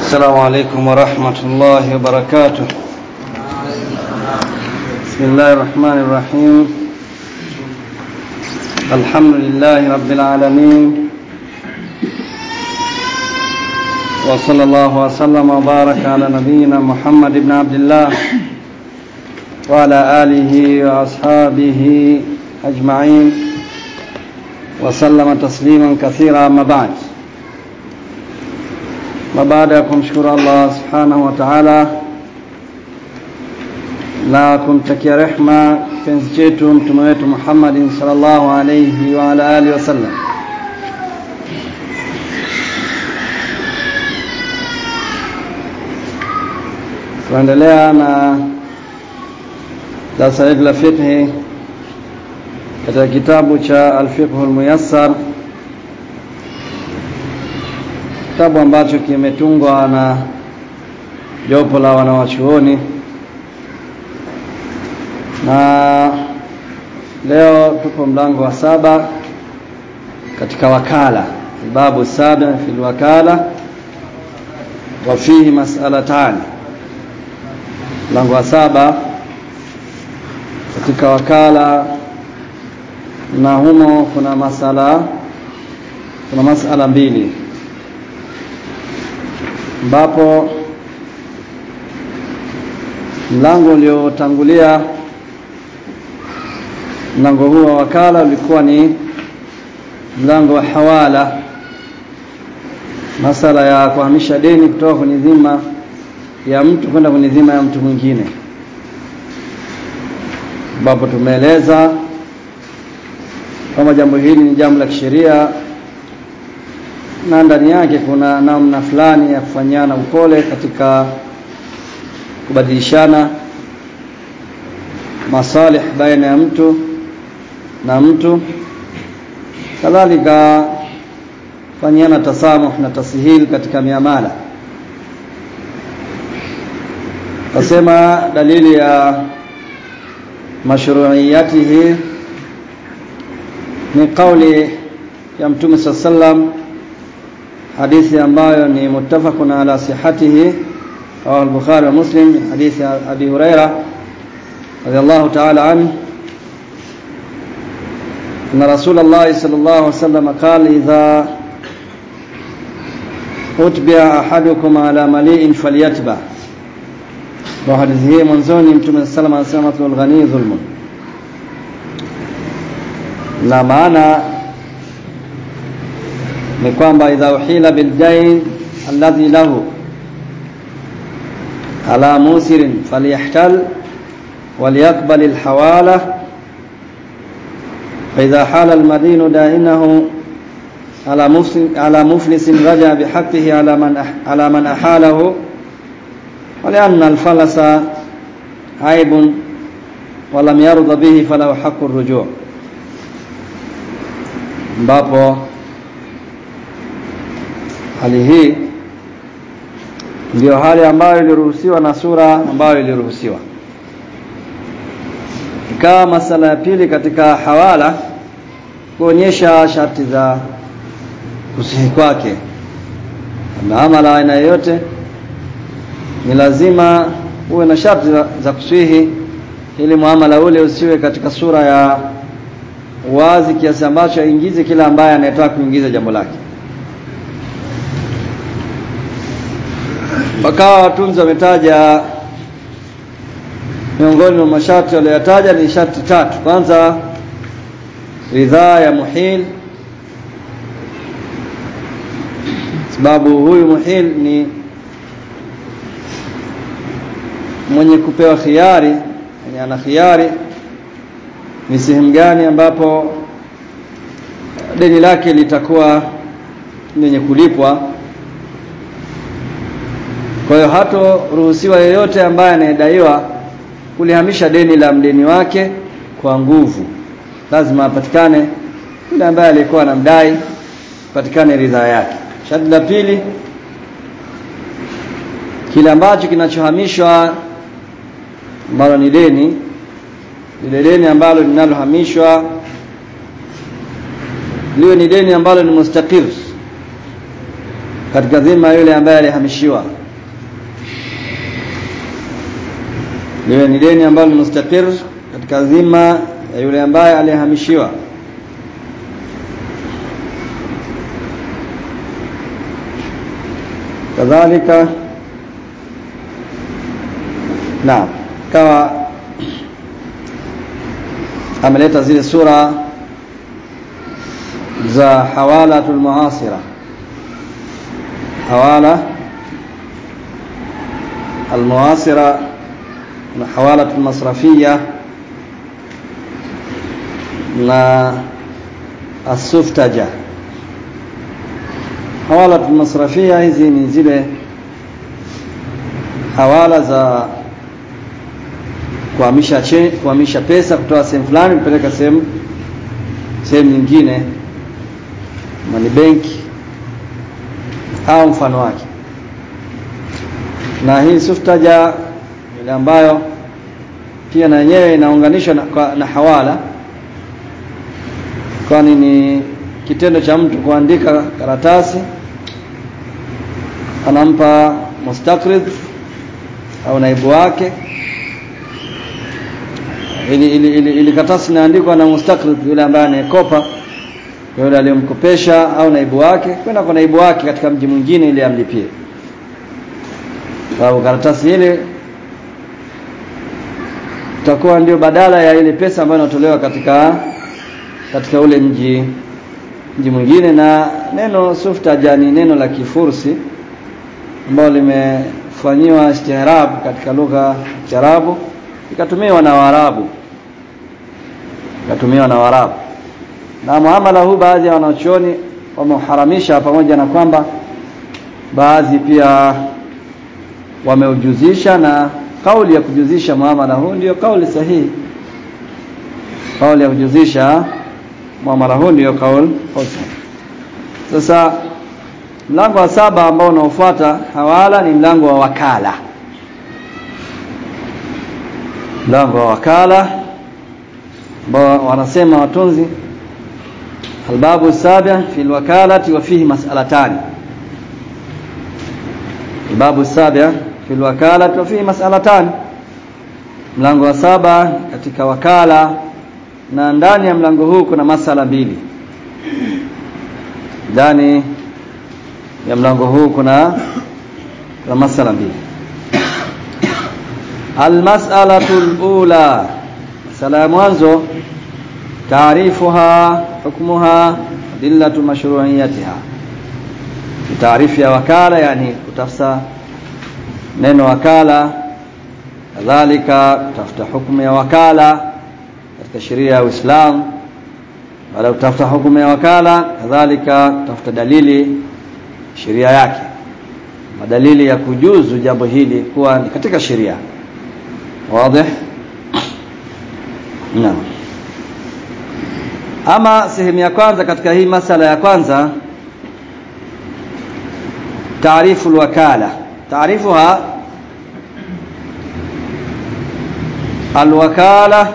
السلام عليكم ورحمة الله وبركاته بسم الله الرحمن الرحيم الحمد لله رب العالمين وصلى الله وسلم وبارك على نبينا محمد بن عبد الله وعلى آله وأصحابه أجمعين وسلم تسليما كثيرا أما بعد na baada ya kumshukuru Allah subhanahu wa ta'ala na kumtakia rehma kipenzi chetu mtume wetu Muhammadin sallallahu alayhi wa ala alihi wasallam tunaendelea na darasa letu la fiqhi katika kitabu cha al-fiqh al-muyassar kitabu ambacho kimetungwa na jopo la wanawachuoni na leo tupo mlango wa saba katika wakala babu saba fi wakala wa fihi mas'alatan mlango wa saba katika wakala na humo kuna masala kuna masala mbili ambapo mlango uliotangulia mlango huu wa wakala ulikuwa ni mlango wa hawala masala ya kuhamisha deni kutoka kwenye dhima ya mtu kwenda kwenye dhima ya mtu mwingine ambapo tumeeleza kama jambo hili ni jambo la kisheria na ndani yake kuna namna fulani ya kufanyana upole katika kubadilishana masalih baina ya mtu na mtu kadhalika fanyana tasamuh na tasihil katika miamala kasema dalili ya mashru'iyatihi ni kauli ya mtume sallam hadithi ambayo ni muttafaqun ala sihhatihi rawahu al-Bukhari wa Muslim hadithi Abi Huraira radiyallahu ta'ala anhu أن رسول الله صلى الله عليه وسلم قال إذا أتبع أحدكم على مليء فليتبع وحديثه منزوني متى السلام عليه وسلم الغني ظلم na maana ni kwamba idha uhila bildain alladhi lahu ala musirin falyahtal وليقبل الحوالة فإذا حال المدين دائنه على مفلس على مفلس رجع بحقه على من على من أحاله ولأن الفلس عيب ولم يرضى به فله حق الرجوع ambapo hali hii ndiyo hali ambayo iliruhusiwa na sura ambayo iliruhusiwa ikawa masala ya pili katika hawala kuonyesha sharti za kusihi kwake na amala aina yoyote ni lazima uwe na sharti za, za kusihi ili muamala ule usiwe katika sura ya wazi kiasi ambacho aingize kila ambaye anayetaka kuingiza jambo lake wakawa watunzi wametaja miongoni mwa masharti walioyataja ni sharti tatu kwanza ridhaa ya muhil sababu huyu muhil ni mwenye kupewa khiari yani ana khiari ni sehemu gani ambapo deni lake litakuwa lenye kulipwa kwa hiyo hatoruhusiwa yeyote ambaye anayedaiwa kulihamisha deni la mdeni wake kwa nguvu lazima apatikane yule ambaye alikuwa anamdai patikane ridhaa yake sharti la pili kile ambacho kinachohamishwa ambalo ni deni lile deni ambalo linalohamishwa liwe ni deni ambalo ni mustaqir katika dhima yule ambaye alihamishiwa liwe ni deni ambalo ni mustaqir katika dhima ya yule ambaye alihamishiwa kadhalika naam kawa ameleta zile sura za hawalatul muasira hawala almuasira na hawalatul masrafia na asuftaja hawalatul masrafia hizi ni zile hawala za kuhamisha kuhamisha pesa kutoka sehemu fulani kupeleka sehemu sehemu nyingine mani benki au mfano wake na hii suftaja ile ambayo pia na yenyewe inaunganishwa na, na hawala kwani ni kitendo cha mtu kuandika karatasi anampa mustakrid au naibu wake ili, ili, ili, ili karatasi inaandikwa na mustakrid yule ambaye anayekopa yule aliyemkopesha au naibu wake kwenda kwa naibu wake katika mji mwingine ili amlipie sababu karatasi ile itakuwa ndio badala ya ile pesa ambayo inatolewa katika katika ule mji mji mwingine na neno suftaja ni neno la kifursi ambalo limefanyiwa istihrab katika lugha ya Kiarabu ikatumiwa na Waarabu ikatumiwa na Waarabu na muamala huu baadhi ya wanachuoni wameuharamisha pamoja na kwamba baadhi pia wameujuzisha na kauli ya kujuzisha muamala huu ndio kauli sahihi kauli ya kujuzisha muamala huu ndio kauli sahihi sasa mlango wa saba ambao unaofuata hawala ni mlango wa wakala mlango wa wakala ambao wanasema watunzi الباب السابع في الوكالة وفيه مسألتان الباب السابع في الوكالة وفيه مسألتان mlango wa saba katika wakala na ndani ya mlango huu kuna masala mbili ndani ya mlango huu kuna kuna masala mbili almas'alatu alula masala ya mwanzo taarifuha hukmuha adillatu mashru'iyatiha taarifu ya wakala yani kutafsa neno wakala kadhalika kutafuta hukumu ya wakala katika sheria ya Uislamu baada kutafuta hukumu ya wakala kadhalika kutafuta dalili sheria yake madalili ya kujuzu jambo hili kuwa ni katika sheria wazi naam ama sehemu ya kwanza katika hii masala ya kwanza taarifu alwakala taarifuha alwakala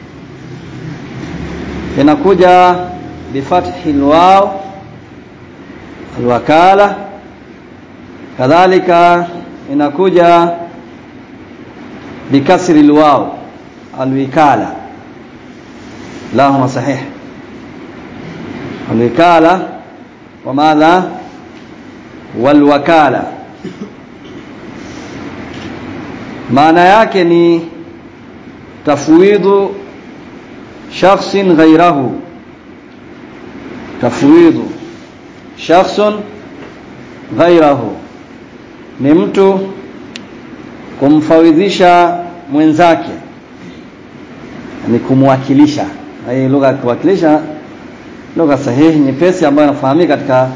inakuja bifathi alwaw alwakala kadhalika inakuja bikasri alwaw alwikala lahuma sahih الوكالة وماذا والوكالة maana yake ni tafwidhu shakhsin ghairahu tafwidhu shakhsun ghairahu ni mtu kumfawidhisha mwenzake ni kumwakilisha hii lugha ya kuwakilisha lugha sahihi nyepesi ambayo inafahamika katika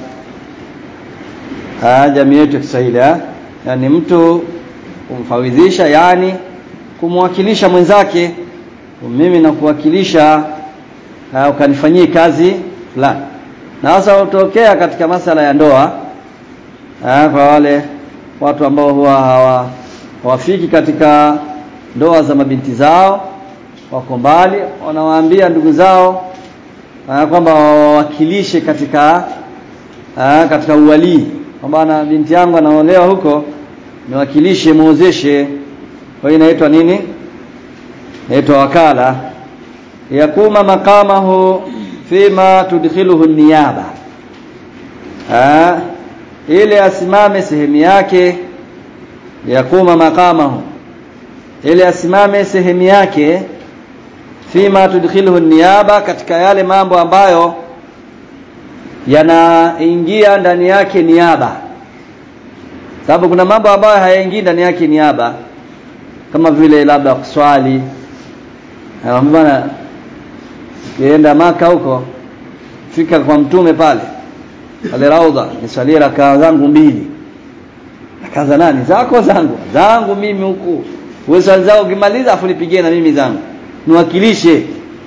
jamii yetu ya Kiswahili yani mtu kumfawidhisha yani kumwakilisha mwenzake mimi nakuwakilisha ukanifanyie kazi fulani na hasa utokea katika masala ya ndoa aa, kwa wale watu ambao huwa hawa hawafiki katika ndoa za mabinti zao wako mbali wanawaambia ndugu zao kwamba wawakilishe katika aa, katika uwalii kwamba na binti yangu anaolewa huko niwakilishe muozeshe kwa hiyo inaitwa nini inaitwa wakala yakuma maqamahu fima tudkhiluhu niyaba ah ili asimame sehemu yake yakuma maqamahu ili asimame sehemu yake fima tudkhiluhu niyaba katika yale mambo ambayo yanaingia ndani yake niaba sababu kuna mambo ambayo hayaingii ndani yake niaba kama vile labda kuswali bwana kienda maka huko fika kwa mtume pale pale raudha nisalie rakaa zangu mbili rakaa za nani zako zangu zangu mimi huku wewe swali zako ukimaliza afu nipigie na mimi zangu niwakilishe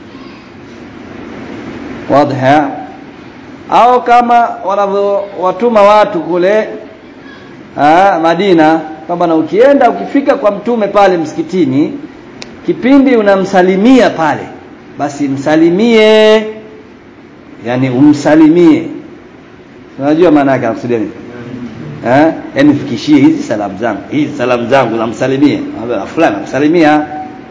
wazi au kama wanavyowatuma watu kule aa, Madina kwamba na ukienda ukifika kwa mtume pale msikitini kipindi unamsalimia pale basi msalimie yani umsalimie unajua maana yake anakusudia nini eh yani fikishie hizi salamu zangu hizi salamu zangu namsalimie fulani namsalimia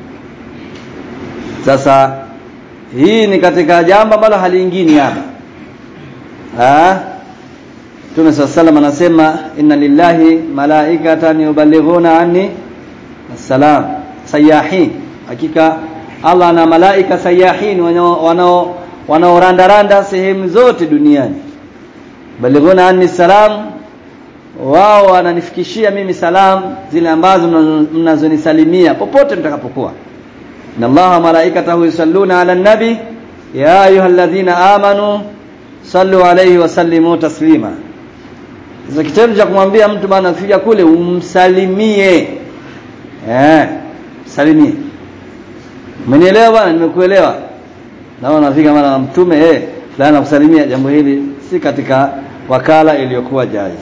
sasa hii ni katika jambo ambalo haliingii hapa ah Mtume sallallahu anasema inna lillahi malaikatan yuballighuna anni assalam sayahin hakika Allah ana malaika sayahin wanao wanaorandaranda sehemu zote duniani balighuna anni salam wao wananifikishia mimi salam zile ambazo mnazonisalimia popote mtakapokuwa inna allaha malaikatahu yusalluna ala nabi ya ayyuhalladhina amanu sallu alayhi wa sallimu taslima sasa kitendo cha kumwambia mtu bana fika kule umsalimie eh salimie umenielewa bwana nimekuelewa naona nafika mara na mtume eh fulani kusalimia jambo hili si katika wakala iliyokuwa jaiz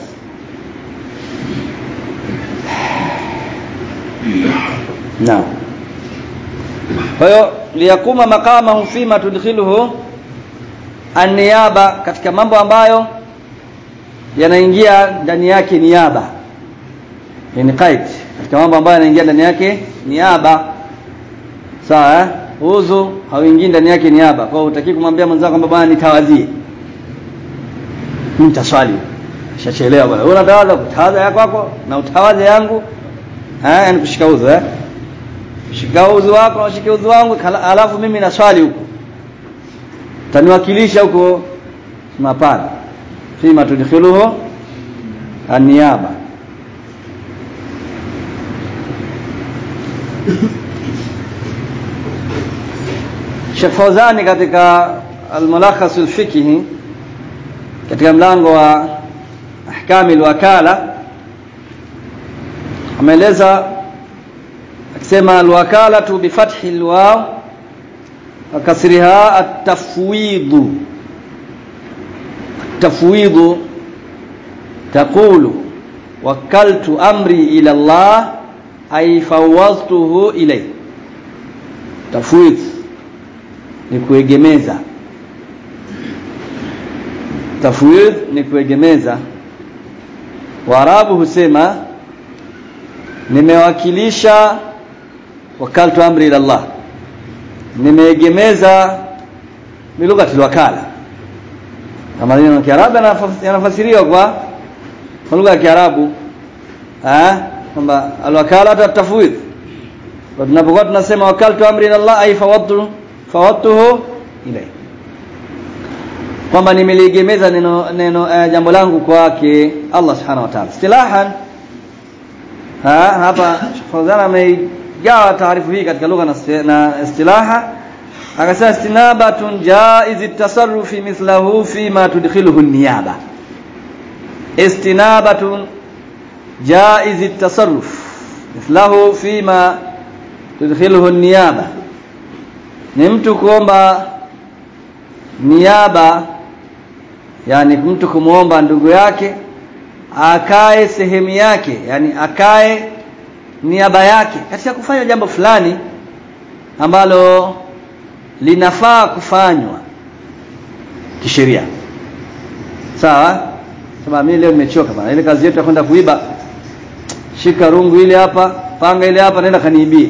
Naam. Kwa hiyo liyakuma maqamahu fima tudkhiluhu an-niyaba katika mambo ambayo yanaingia ndani yake niaba. Ni qaid katika mambo ambayo yanaingia ndani yake niaba. Sawa eh? Uzu hauingii ndani yake niaba. Kwa hiyo utaki kumwambia mwenzako kwamba bwana nitawadhie. Nitaswali. Shachelewa bwana. Wewe unatawadha kutawadha yako kwako na utawadha yangu eh yani kushika udhu eh shika udhu wako na shika udhu wangu alafu mimi na swali huko taniwakilisha huko mapana fima tudkhiluhu an-niyaba Sheikh Fawzani katika al-mulakhas al-fiqhi katika mlango wa ahkami al-wakala ameeleza akisema alwakalatu bifathi alwaw wa kasriha at-tafwid at-tafwid taqulu wakaltu amri ila Allah ay fawwadtuhu ilay tafwid ni kuegemeza tafwid ni kuegemeza waarabu husema nimewakilisha wakaltu amri ila Allah nimeegemeza ni lugha tilwakala kama neno Kiarabu yanafasiriwa kwa kwa lugha ya Kiarabu eh kwamba alwakala tatafwid kwa tunapokuwa tunasema wakaltu amri ila Allah ay fawadtu fawadtuhu ilay kwamba nimeliegemeza neno neno uh, jambo langu kwake Allah subhanahu wa ta'ala istilahan ha hapa Fawzana ameigawa taarifu hii katika lugha na istilaha akasema istinabatun jaiz at-tasarrufi mithlahu fi ma tudkhiluhu an-niyaba istinabatun jaiz at-tasarruf mithlahu fi ma tudkhiluhu an-niyaba ni mtu kuomba niaba yani mtu kumuomba ndugu yake akae sehemu yake yani akae niaba yake katika kufanya jambo fulani ambalo linafaa kufanywa kisheria sawa sema mimi leo nimechoka bana ile kazi yetu ya kwenda kuiba shika rungu ile hapa panga ile hapa nenda kaniibie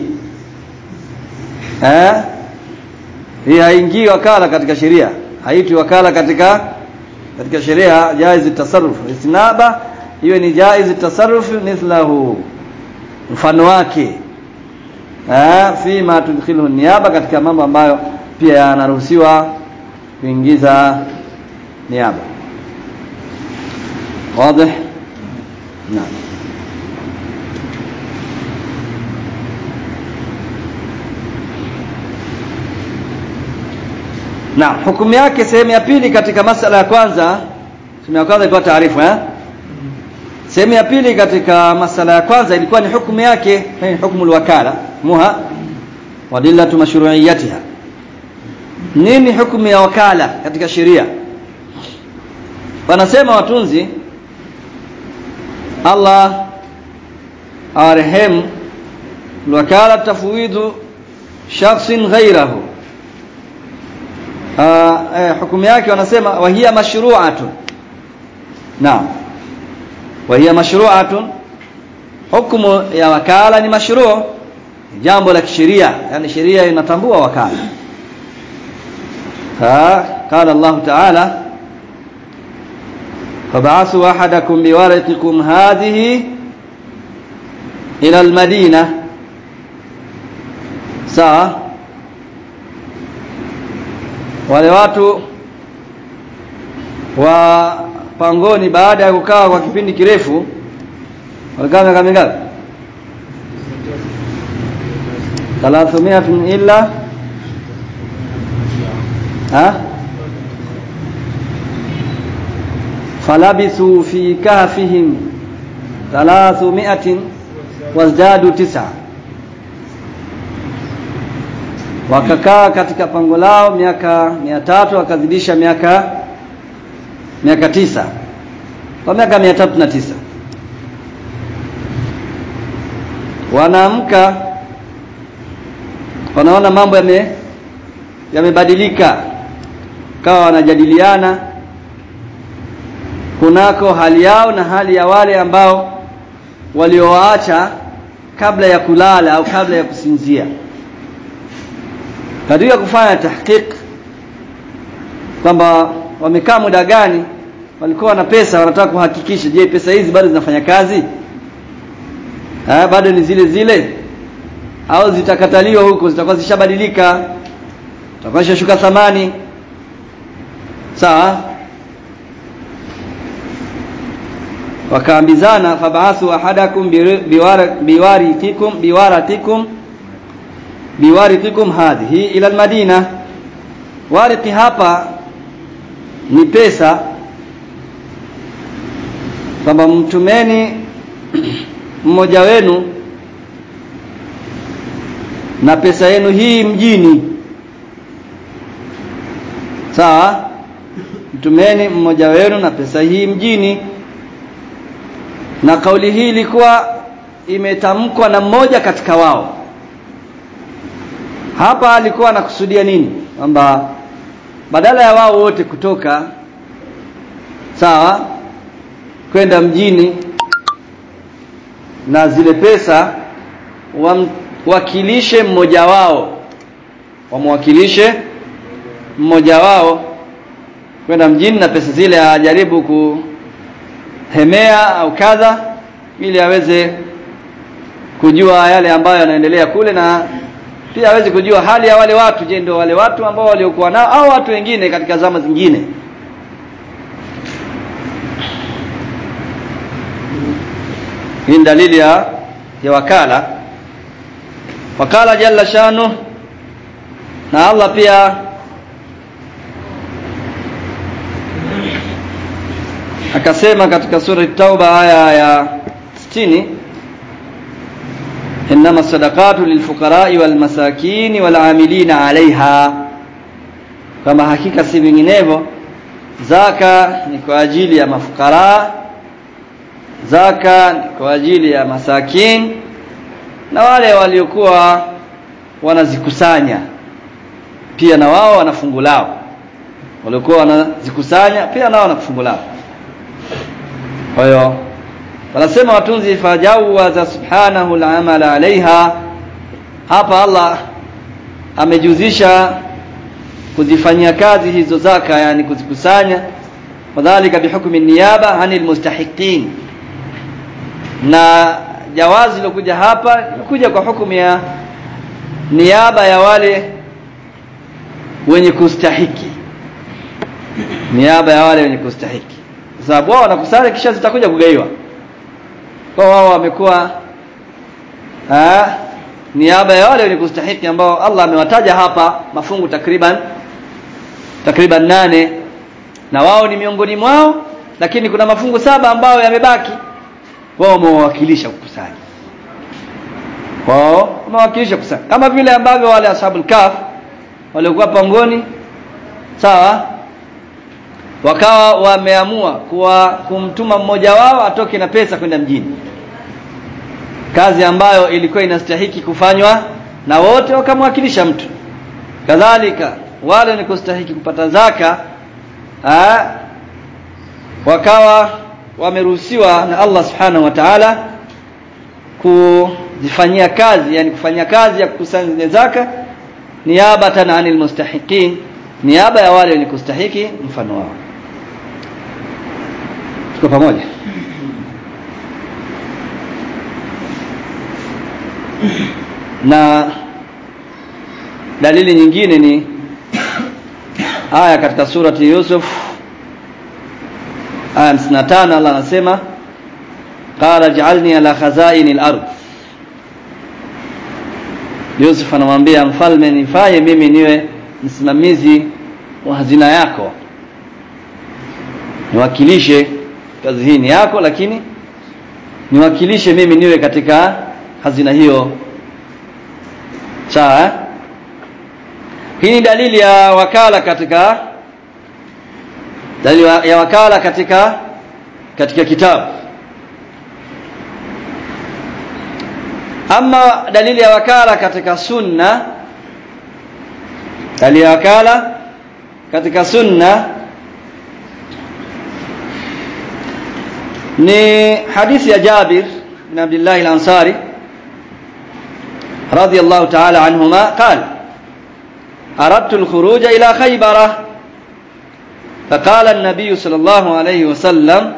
eh hii haingii wakala katika sheria haitwi wakala katika katika sheria jaiz tasarruf isnaba hiyo ni jaiz tasarruf mithlahu mfano wake eh fi ma tudkhiluhu niaba katika mambo ambayo pia yanaruhusiwa kuingiza niaba wazi naam Naam, hukumu yake sehemu ya pili katika masala ya kwanza, sehemu ya kwanza ilikuwa taarifu eh? Sehemu ya pili katika masala ya kwanza ilikuwa ni hukumu yake, ni hukumu wakala, muha wa dillatu mashru'iyatiha. Nini hukumu ya wakala katika sheria? Wanasema watunzi Allah awarehemu wakala tafwidhu shakhsin ghairahu uh, eh, hukumu yake wanasema wahia mashru'atun naam wahia mashru'atun hukumu ya wakala ni mashru' jambo la kisheria yani sheria inatambua wakala ha qala Allah ta'ala fab'athu ahadakum biwarithikum hadhihi ila almadina sawa wale watu wa pangoni baada ya kukaa kwa kipindi kirefu walikaa miaka mingapi 300 illa ha falabithu fi kahfihim 300 wazdadu tis'a wakakaa katika pango lao miaka mia tatu wakazidisha miaka miaka tisa kwa miaka mia tatu na tisa wanaamka wanaona mambo yame yamebadilika kawa wanajadiliana kunako hali yao na hali ya wale ambao waliowaacha kabla ya kulala au kabla ya kusinzia katika kufanya tahqiq kwamba wamekaa muda gani walikuwa na pesa wanataka kuhakikisha je pesa hizi bado zinafanya kazi ha, bado ni zile zile au zitakataliwa huko zitakuwa zishabadilika zitakuwa zishashuka thamani sawa wakaambizana fabaathu ahadakum biwarithikum biwaratikum biwarithikum hadhihi ila almadina warithi hapa ni pesa kwamba mtumeni mmoja wenu na pesa yenu hii mjini sawa mtumeni mmoja wenu na pesa hii mjini na kauli hii ilikuwa imetamkwa na mmoja katika wao hapa alikuwa anakusudia nini kwamba badala ya wao wote kutoka sawa kwenda mjini na zile pesa wamwakilishe mmoja wao wamwakilishe mmoja wao kwenda mjini na pesa zile ajaribu kuhemea au kadha ili aweze kujua yale ambayo yanaendelea kule na pia aweze kujua hali ya wale watu je ndio wale watu ambao waliokuwa nao au watu wengine katika zama zingine hii ni dalili ya, ya wakala wakala jalla shanu na Allah pia akasema katika sura tauba aya ya 60 إنما الصدقات للفقراء والمساكين والعاملين عليها kama hakika si vinginevyo zaka ni kwa ajili ya mafukara zaka ni kwa ajili ya masakin na wale waliokuwa wanazikusanya pia na wao wana fungu lao waliokuwa wanazikusanya pia nao wana fungu lao kwa hiyo wanasema watunzi fajawaza subhanahu al-amala alaiha hapa Allah amejuzisha kuzifanyia kazi hizo zaka yani kuzikusanya wadhālika bihukmi niyaba anil mustahiqin na jawazi lilokuja hapa kuja kwa hukumu ya niaba ya wale wenye kustahiki niaba ya wale wenye kustahiki kwa sababu wao wanakusanya kisha zitakuja kugaiwa kwa wao wamekuwa niaba ya wale wenye kustahiki ambao Allah amewataja hapa mafungu takriban takriban nane na wao ni miongoni mwao lakini kuna mafungu saba ambayo yamebaki wao wamewakilisha kukusanya wao wamewakilisha kukusanya kama vile ambavyo wale ashabul kaf waliokuwa pangoni sawa wakawa wameamua kuwa kumtuma mmoja wao atoke na pesa kwenda mjini kazi ambayo ilikuwa inastahiki kufanywa na wote wakamwakilisha mtu kadhalika wale wenye kustahiki kupata zaka aa, wakawa wameruhusiwa na Allah subhanahu wa ta'ala kuzifanyia kazi yani kufanyia kazi ya kukusanya zaka niabatan anil mustahiqin niaba ya wale wenye kustahiki mfano wao tuko pamoja na dalili nyingine ni aya katika surati Yusuf aya 55 Allah anasema qala ij'alni ala khazainil ard Yusuf anamwambia mfalme nifanye mimi niwe msimamizi wa hazina yako niwakilishe kazi hii ni yako lakini niwakilishe mimi niwe katika hazina hiyo sawa hii ni dalili ya wakala katika dalili ya wakala katika katika kitabu ama dalili ya wakala katika sunna dalili ya wakala katika sunna ni hadithi ya Jabir bin Abdullah al-Ansari رضي الله تعالى عنهما قال أردت الخروج إلى خيبر فقال النبي صلى الله عليه وسلم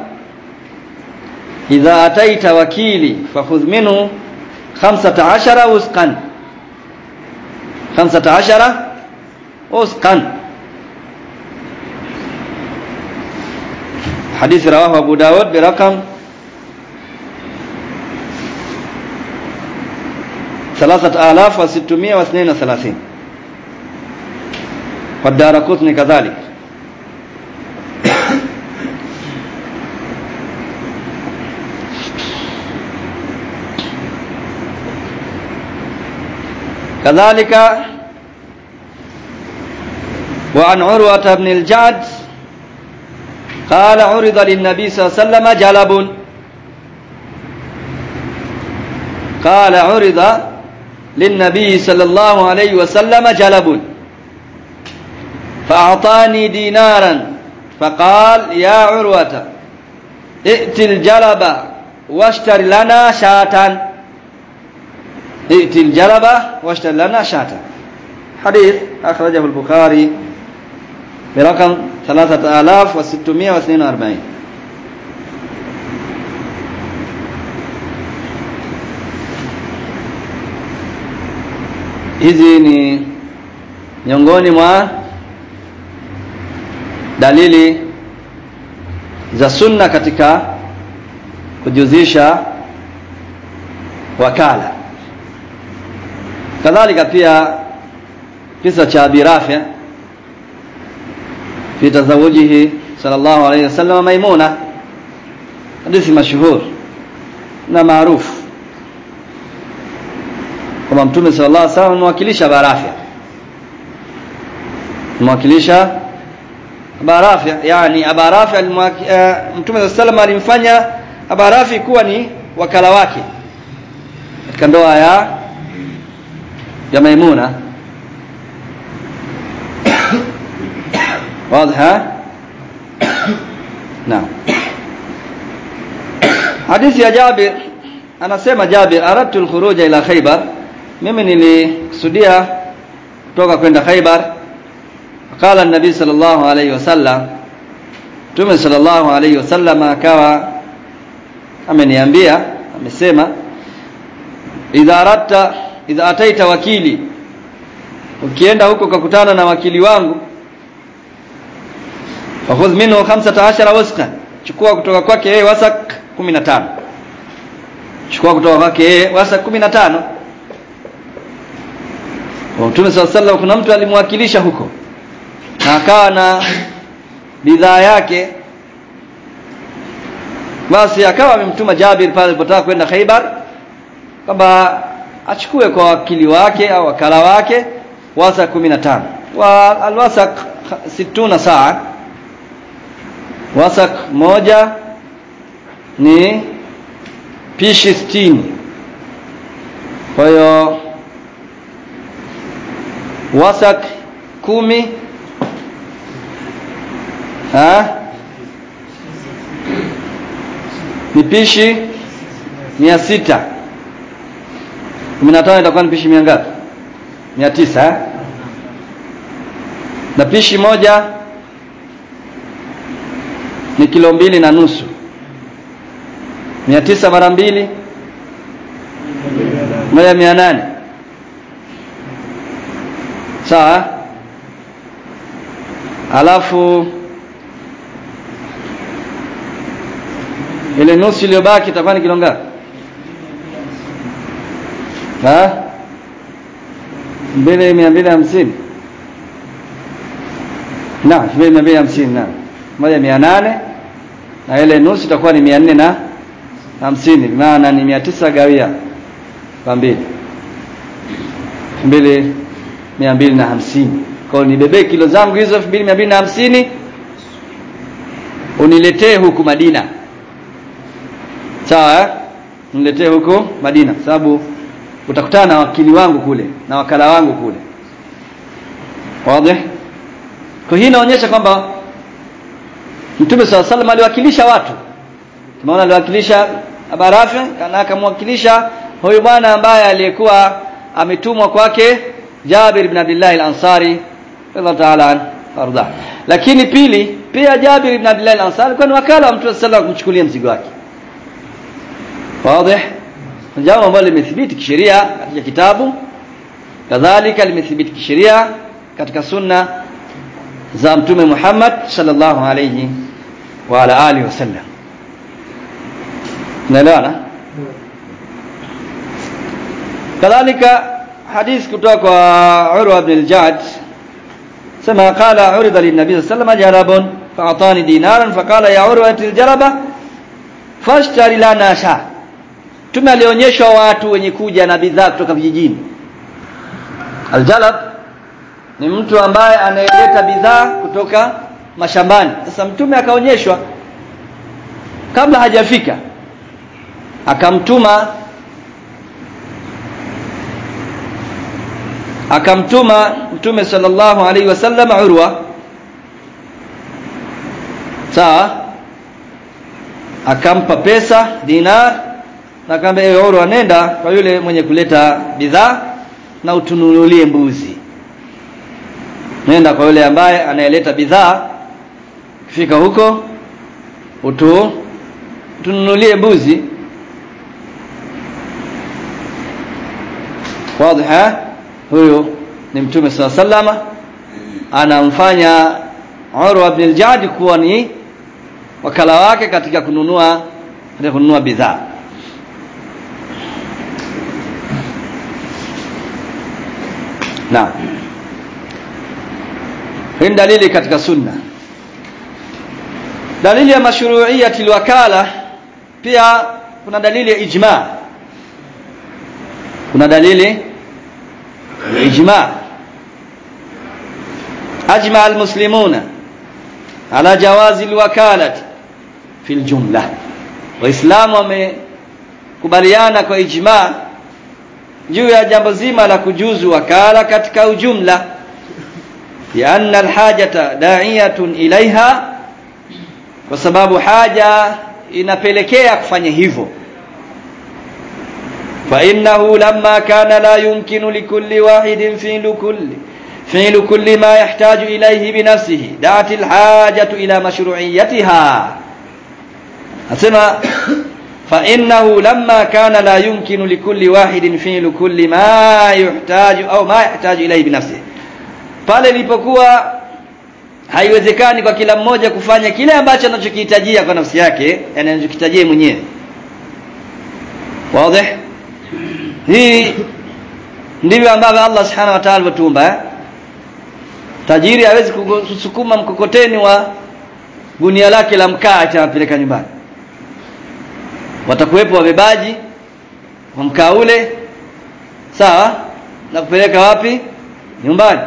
إذا أتيت وكيلي فخذ منه خمسة عشر وسقا خمسة عشر وسقا حديث رواه أبو داود برقم ثلاثة آلاف وستمائة واثنين وثلاثين والدار قطني كذلك كذلك وعن عروة بن الجعد قال عرض للنبي صلى الله عليه وسلم جلب قال عرض للنبي صلى الله عليه وسلم جلب فأعطاني دينارا فقال يا عروة ائت الجلب واشتر لنا شاة ائت الجلب واشتر لنا شاة حديث أخرجه البخاري برقم ثلاثة آلاف وستمائة واثنين وأربعين hizi ni miongoni mwa dalili za sunna katika kujuzisha wakala kadhalika pia kisa cha Abi Rafi fi tazawujihi sallallahu alayhi wasallam Maimuna hadithi mashuhur na maarufu kwamba mtume sallallahu alaihi wasallam amewakilisha barafia amewakilisha barafia yani abarafi uh, mtume sallallahu alaihi wasallam alimfanya abarafi kuwa ni wakala wake katika ndoa ya ya Maimuna واضح ها نعم hadithi ya Jabir anasema Jabir aradtu al-khuruja ila Khaybar mimi nilikusudia kutoka kwenda Khaybar qala an-nabi sallallahu alayhi wasallam Mtume sallallahu alayhi wasallam akawa ameniambia amesema idha aratta idha ataita wakili ukienda huko ukakutana na wakili wangu fakhudh minhu 15 wasqa chukua kutoka kwake yeye wasak 15 chukua kutoka kwake yeye wasak 15 kwa Mtume sallallahu kuna mtu alimwakilisha huko na akawa na bidhaa yake basi akawa amemtuma Jabir pale alipotaka kwenda Khaibar kwamba achukue kwa wakili wake au wakala wake wasak 15 wa alwasak 60 saa wasak moja ni pishi 60 kwa hiyo wasak kumi ha ni pishi mia sita kumi na tano itakuwa ni pishi mia ngapi mia tisa eh? na pishi moja ni kilo mbili na nusu mia tisa mara mbili moja mia nane sawa alafu ile nusu iliyobaki itakuwa ni kilo ngapi ha mbili mia mbili hamsini na mbili mia mbili hamsini na moja mia nane na ile nusu itakuwa ni mia nne na hamsini maana ni mia tisa gawia kwa mbili mbili mia mbili na hamsini kwa hiyo nibebee kilo zangu hizo elfu mbili mia mbili na hamsini uniletee huku Madina sawa eh? niletee huku Madina sababu utakutana na wakili wangu kule na wakala wangu kule wazi kwa hii inaonyesha kwamba Mtume swalla salam aliwakilisha watu tumeona aliwakilisha Abarafi na akamwakilisha huyu bwana ambaye aliyekuwa ametumwa kwake Jabir ibn Abdullah al-Ansari radhiallahu ta'ala arda lakini pili pia Jabir ibn Abdullah al-Ansari alikuwa ni wakala wa Mtume sallallahu alayhi kumchukulia mzigo wake wazi jambo ambalo limethibiti kisheria katika kitabu kadhalika limethibiti kisheria katika sunna za mtume Muhammad sallallahu alayhi wa ala alihi wasallam naelewana kadhalika hadith kutoka kwa Urwa ibn al-Jad sema qala urida lin-nabi sallallahu alayhi wasallam jarabun fa'atani dinaran faqala ya Urwa al-jaraba fashtari lana sha Mtume alionyeshwa watu wenye kuja na bidhaa kutoka vijijini. Aljalab ni mtu ambaye anayeleta bidhaa kutoka mashambani. Sasa mtume akaonyeshwa kabla hajafika akamtuma akamtuma mtume sallallahu alaihi wasallam Urwa sawa akampa pesa dinar na akamwambia ewe Urwa nenda kwa yule mwenye kuleta bidhaa na utununulie mbuzi nenda kwa yule ambaye anayeleta bidhaa kifika huko utu tununulie mbuzi wazi huyo ni mtume sala sallama anamfanya Urwa ibn al-Jadi kuwa ni wakala wake katika kununua katika kununua bidhaa na hii dalili katika sunna dalili ya mashru'iyyati alwakala pia kuna dalili ya ijma kuna dalili ya ijma ajma almuslimuna ala jawazi alwakalati fi aljumla waislamu wamekubaliana kwa ijma juu ya jambo zima la kujuzu wakala katika ujumla لأن الحاجة داعية إليها kwa sababu haja inapelekea kufanya hivyo fa innahu lamma kana la yumkinu likulli wahidin fi'lu kulli fi'lu kulli ma yahtaju ilayhi bi nafsihi da'at al-hajatu ila mashru'iyyatiha asema fa innahu lamma kana la yumkinu likulli wahidin fi'lu kulli ma yuhtaju au ma yahtaju ilayhi bi nafsihi pale ilipokuwa haiwezekani kwa kila mmoja kufanya kile ambacho anachokihitajia kwa nafsi yake yani anachokihitajia mwenyewe wazi hii ndivyo ambavyo Allah subhanahu wa ta'ala alivyotumba eh? tajiri hawezi kusukuma mkokoteni wa gunia lake la mkaa atapeleka nyumbani watakuwepo wabebaji wa mkaa ule sawa na kupeleka wapi nyumbani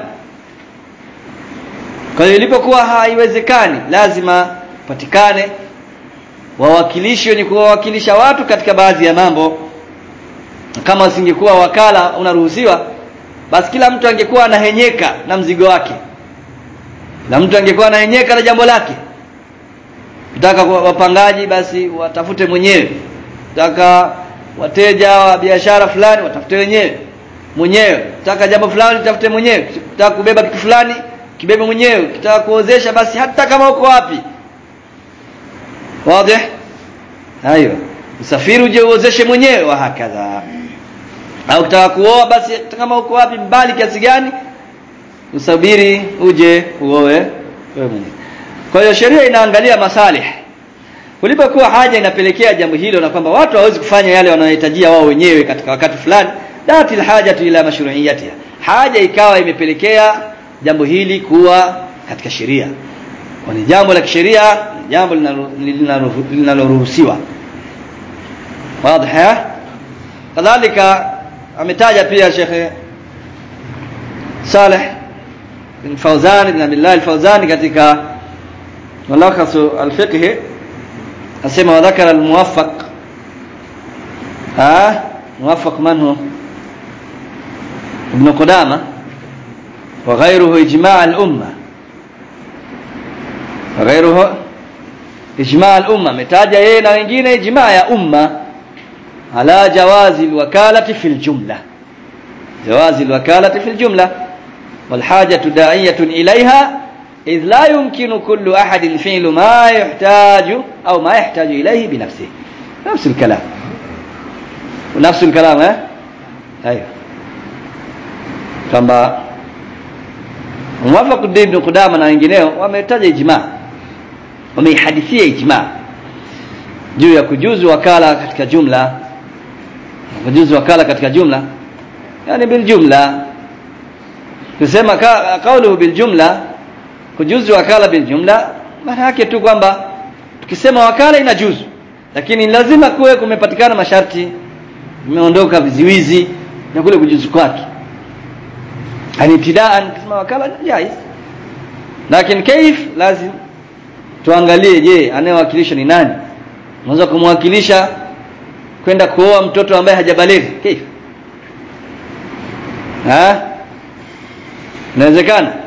kwa hiyo ilipokuwa haiwezekani lazima patikane wawakilishi wenye kuwawakilisha watu katika baadhi ya mambo kama usingekuwa wakala unaruhusiwa basi kila mtu angekuwa anahenyeka na mzigo wake na mtu angekuwa anahenyeka na jambo lake nataka wapangaji basi watafute mwenyewe nataka wateja wa biashara fulani watafute wenyewe mwenyewe nataka jambo fulani tafute mwenyewe nataka kubeba kitu fulani kibebe mwenyewe kitaka kuozesha basi hata kama uko wapi wazi hayo usafiri uje uozeshe mwenyewe wa hakadha au ukitaka kuoa basi kama uko wapi mbali kiasi gani usabiri uje uoe wewe mwenyewe kwa hiyo sheria inaangalia masalih kulipokuwa haja inapelekea jambo hilo na kwamba watu hawezi kufanya yale wanayohitajia wao wenyewe katika wakati fulani dati alhajatu ila mashru'iyatiha haja ikawa imepelekea jambo hili kuwa katika sheria kwa ni jambo la kisheria jambo linaloruhusiwa wazi kadhalika ametaja pia Sheikh Saleh bin Fawzan bin Abdullah al-Fawzani katika ملخص الفقه asema wadhakara almuwaffaq ah muwaffaq man hu ibn qudama wa ghayruhu ijma' al-umma wa ghayruhu ijma' al-umma metaja yeye na wengine ijma' ya umma ala jawazi alwakalati fil jumla jawazi alwakalati fil jumla wal hajatu da'iyatun ilayha إذ لا يمكن كل أحد فعل ما يحتاج أو ما يحتاج إليه بنفسه نفس الكلام ونفس الكلام ها أيوه kwamba mwafaq ibn Qudama na wengineo wametaja ijma wameihadithia ijma juu ya kujuzu wakala katika jumla kujuzu wakala katika jumla yani bil jumla kusema ka, kauluhu bil jumla kujuzu wakala bil jumla maana yake tu kwamba tukisema wakala inajuzu lakini lazima kuwe kumepatikana masharti imeondoka viziwizi na kule kujuzu kwake yani ibtidaan kusema wakala jaiz lakini kaif lazim tuangalie je anayewakilisha ni nani unaweza kumwakilisha kwenda kuoa mtoto ambaye hajabalighi kaif ha inawezekana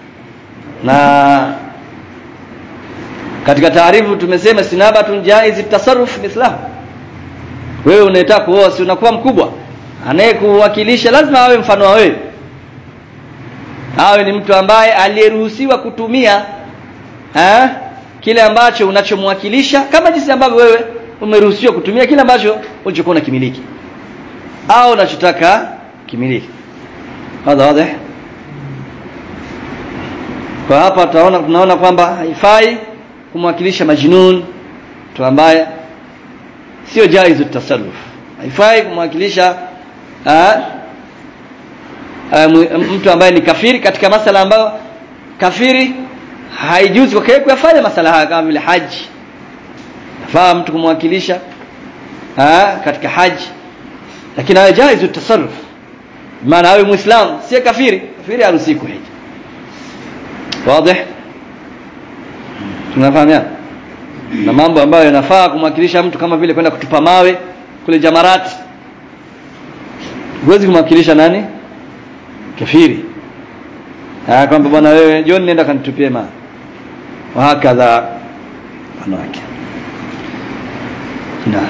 na katika taarifu tumesema sinabatun jaiz tasarruf mithlahu wewe unataka kuoa si unakuwa mkubwa anayekuwakilisha lazima awe mfano wa wewe awe ni mtu ambaye aliyeruhusiwa kutumia ha? kile ambacho unachomwakilisha kama jinsi ambavyo wewe umeruhusiwa kutumia kile ambacho ulichokuwa unakimiliki au unachotaka kimiliki hadha wazi kwa hapa tunaona tunaona kwamba haifai kumwakilisha majnun mtu ambaye sio jaizu tasarruf haifai kumwakilisha mtu ambaye ni kafiri katika masala ambayo kafiri haijuzi kwa kuyafanya masala haya kama vile haji nafaa mtu kumwakilisha katika haji lakini awe jaizu tasarruf maana awe muislamu si kafiri kafiri haruhusi kuhiji wazi tunafahamiana na mambo ambayo yanafaa kumwakilisha mtu kama vile kwenda kutupa mawe kule jamarat huwezi kumwakilisha nani kafiri ah kwamba bwana wewe John nenda kanitupie mawe wahakadha wanawake نعم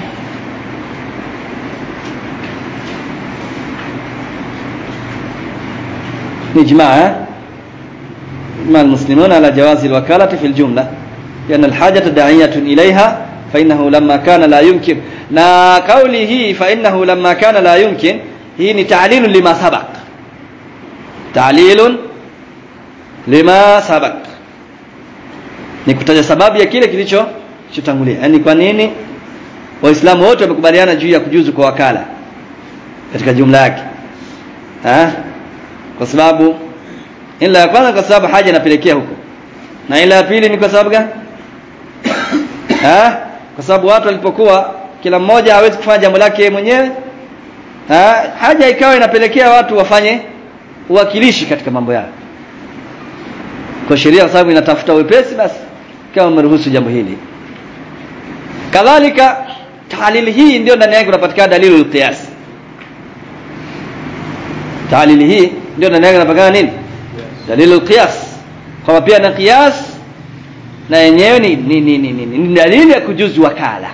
إجماع إجماع المسلمون على جواز الوكالة في الجملة لأن الحاجة داعية إليها فإنه لما كان لا يمكن na kauli hii فإنه لما كان لا يمكن hii ni ta'lil lima sabaq ta'lil lima sabaq ni kutaja sababu ya kile kilicho kilichotangulia yani kwa nini waislamu wote wamekubaliana juu ya kujuzu kwa wakala katika jumla yake ha? kwa sababu ila ya kwanza kwa sababu haja inapelekea huko na ila ya pili ni kwa sababu gani ha? kwa sababu watu walipokuwa kila mmoja hawezi kufanya jambo lake mwenyewe ha? haja ikawa inapelekea watu wafanye uwakilishi katika mambo yao kwa sheria kwa sababu inatafuta wepesi basi kama umeruhusu jambo hili kadhalika tahlili hii ndio ndani yake unapatikana dalilu al-qiyas tahlili hii ndio ndani yake unapatikana nini dalilu al-qiyas kwamba pia na qiyas na yenyewe ni ni, ni, ni, ni, ni dalili ya kujuzu wakala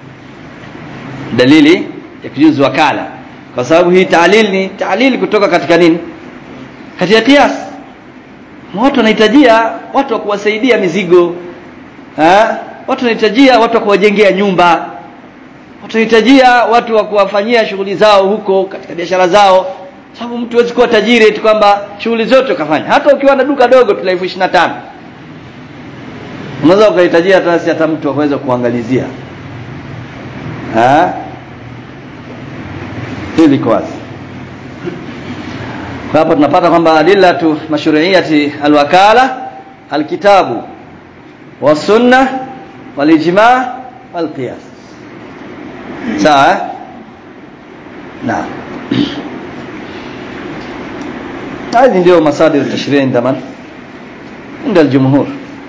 dalili ya kujuzu wakala kwa sababu hii tahlil ni tahlil kutoka katika nini katika qiyas watu wanahitajia watu wa kuwasaidia mizigo ha? watu wanahitajia watu wa kuwajengea nyumba watu wanahitajia watu wa kuwafanyia shughuli zao huko katika biashara zao sababu mtu hawezi kuwa tajiri eti kwamba shughuli zote ukafanya hata ukiwa na duka dogo tu la elfu ishirini na tano unaweza ukahitajia hata si hata mtu aweze kuangalizia hili iko wazi kwa hapo tunapata kwamba adillatu mashru'iyati alwakala alkitabu wasunna walijma walqiyas sawa naam هذه ndio masadir التشريع عند من عند الجمهور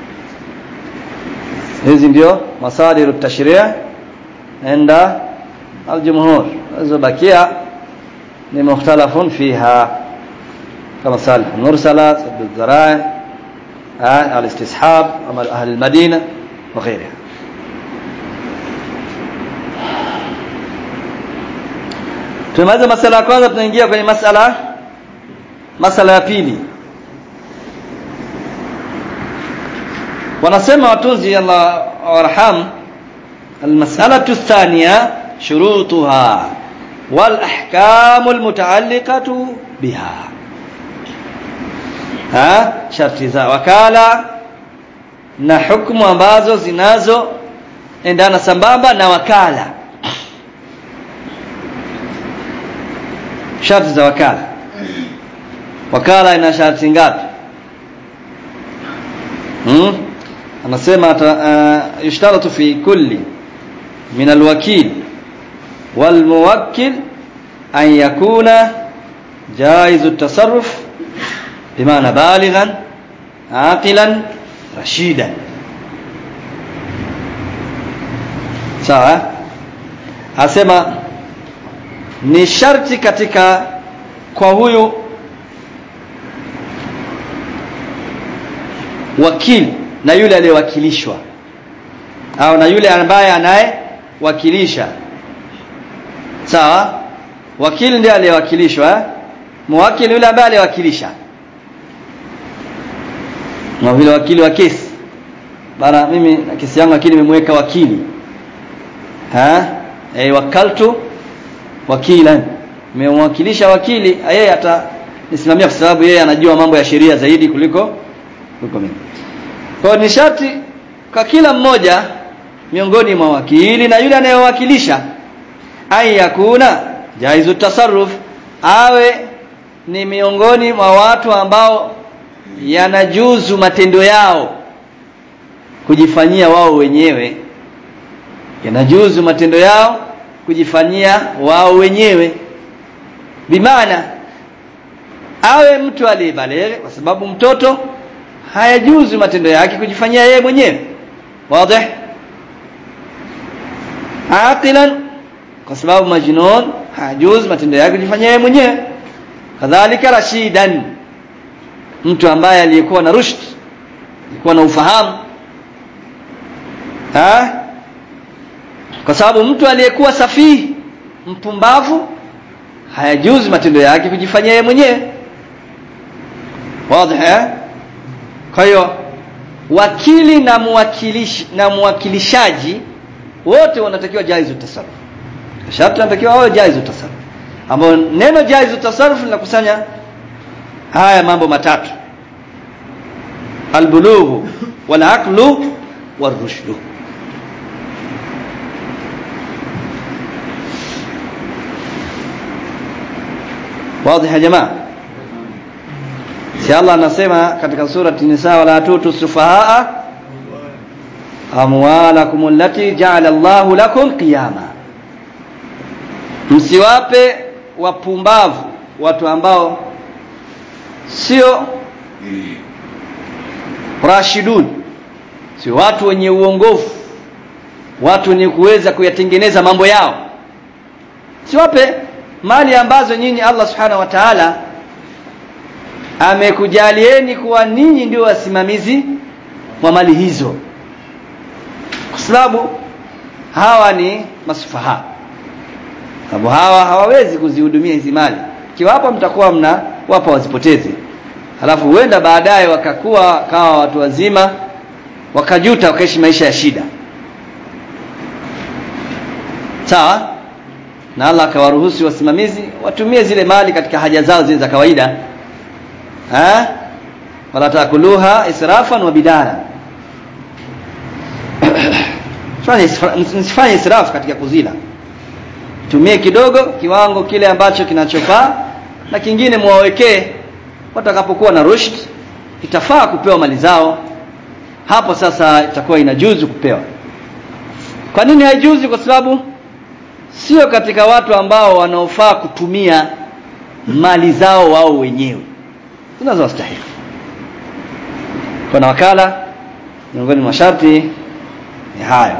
hizi ndio masadir التشريع عند الجمهور زبكيه ni mukhtalafun fiha kama salih mursala sadd al-zara'i al-istishab amal ahli al-madina wa ghayriha tumaliza masala ya kwanza tunaingia kwenye masala masala ya pili wanasema watunzi Allah warham المسألة الثانية شروطها والأحكام المتعلقة بها ها sharti za wakala na hukumu ambazo zinazo endana sambamba na wakala sharti za wakala wakala ina sharti ngapi hmm? anasema uh, yushtaratu fi kulli min alwakil والموكل أن يكون جائز التصرف بمعنى بالغا عاقلا رشيدا sawa asema ni sharti katika kwa huyu wakili na yule aliyewakilishwa au na yule ambaye anayewakilisha sawa wakili ndiye aliyewakilishwa eh? muwakili yule ambaye aliyewakilisha na vile wakili wa kesi bana mimi na kesi yangu akili nimemweka wakili ha eh wakaltu wakilan nimemwakilisha wakili yeye atanisimamia kwa sababu yeye anajua mambo ya sheria zaidi kuliko kuliko mimi kwa ni sharti kwa kila mmoja miongoni mwa wakili na yule anayewakilisha an yakuna jaizu tasarruf awe ni miongoni mwa watu ambao yanajuzu matendo yao kujifanyia wao wenyewe yanajuzu matendo yao kujifanyia wao wenyewe bimaana awe mtu aliyebaleghe kwa sababu mtoto hayajuzu matendo yake kujifanyia yeye mwenyewe wazi aqilan kwa sababu majnun hajuz matendo yake kujifanyia yeye mwenyewe kadhalika rashidan mtu ambaye aliyekuwa na rushd alikuwa na ufahamu ha kwa sababu mtu aliyekuwa safihi mpumbavu hayajuzi matendo yake kujifanyia yeye mwenyewe wazi eh kwa hiyo wakili na mwakilishi na mwakilishaji wote wanatakiwa jaizu tasarruf sharti wanatakiwa wawe jaizu tasarruf ambapo neno jaizu tasarruf linakusanya haya mambo matatu albulughu wal aqlu warushdu wazi ya jamaa si Allah anasema katika surati Nisa wala tutu sufahaa amwalakum allati ja'ala Allahu lakum qiyama msiwape wapumbavu watu ambao sio rashidun sio watu wenye uongofu watu wenye kuweza kuyatengeneza mambo yao siwape mali ambazo nyinyi Allah subhanahu wa ta'ala amekujalieni kuwa ninyi ndio wasimamizi wa mali hizo kwa sababu hawa ni masufaha sababu hawa hawawezi kuzihudumia hizi mali kiwapo mtakuwa mna wapa wazipoteze halafu huenda baadaye wakakuwa kawa watu wazima wakajuta wakaishi maisha ya shida sawa na Allah akawaruhusu wasimamizi watumie zile mali katika haja zao zile za kawaida eh wala takuluha israfan wa bidara msifanye israfu katika kuzila tumie kidogo kiwango kile ambacho kinachofaa na kingine muwawekee watakapokuwa na rushd itafaa kupewa mali zao hapo sasa itakuwa inajuzu kupewa kwa nini haijuzi kwa sababu sio katika watu ambao wanaofaa kutumia mali zao wao wenyewe zinazowastahili kuna wakala miongoni mwa sharti ni hayo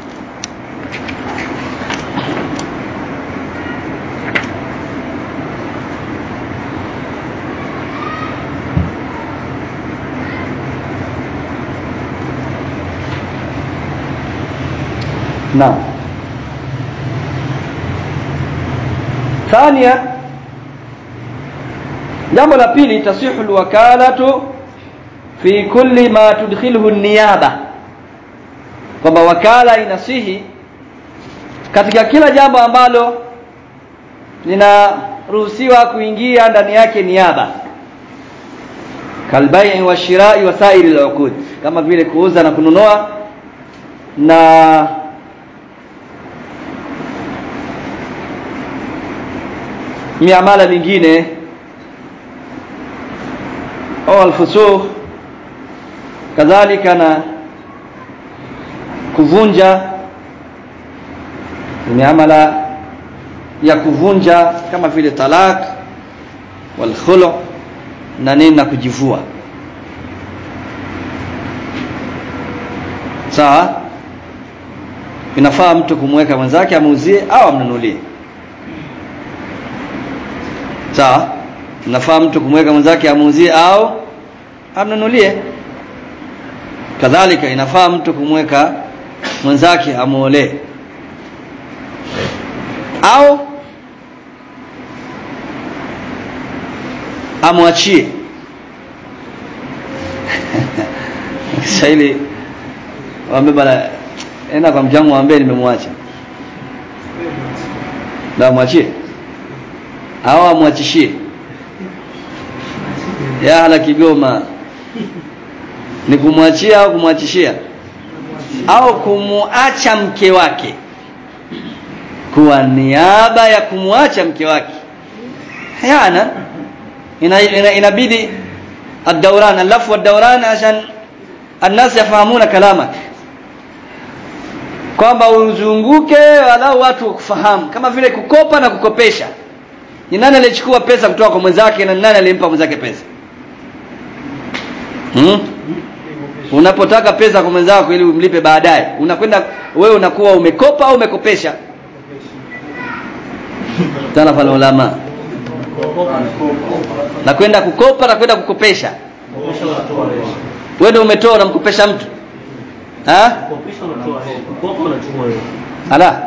نعم ثانيا jambo la pili tasihu alwakalatu fi kulli ma tudkhiluhu niyaba kwamba wakala inasihi katika kila jambo ambalo linaruhusiwa kuingia ndani yake niaba kalbai wa shirai wa sairi al kama vile kuuza na kununua na miamala mingine au alfusukh kadhalika na kuvunja miamala ya kuvunja kama vile talak wal khulu na nini na kujivua sawa inafaa mtu kumweka mwenzake amuuzie au amnunulie sawa inafaa mtu kumweka mwenzake amuuzie au amnunulie kadhalika inafaa mtu kumweka mwenzake amuolee au amwachie Kiswahili waambie bana enda kwa mjangu waambie nimemwacha ndio mwachie au amwachishie ya hala Kigoma ni kumwachia au kumwachishia au kumuacha mke wake kwa niaba ya kumwacha mke wake hayana ina, ina, inabidi الدوران اللف والدوران عشان الناس يفهمون كلامك kwamba uzunguke walau watu kufahamu kama vile kukopa na kukopesha ni nani alichukua pesa kutoka kwa mwenzake na nani alimpa mwenzake pesa hmm? unapotaka pesa kwa mwenzako ili umlipe baadaye unakwenda wewe unakuwa umekopa au umekopesha sana pale ulama na kwenda kukopa na kwenda kukopesha wewe ndio umetoa unamkopesha mtu ha ala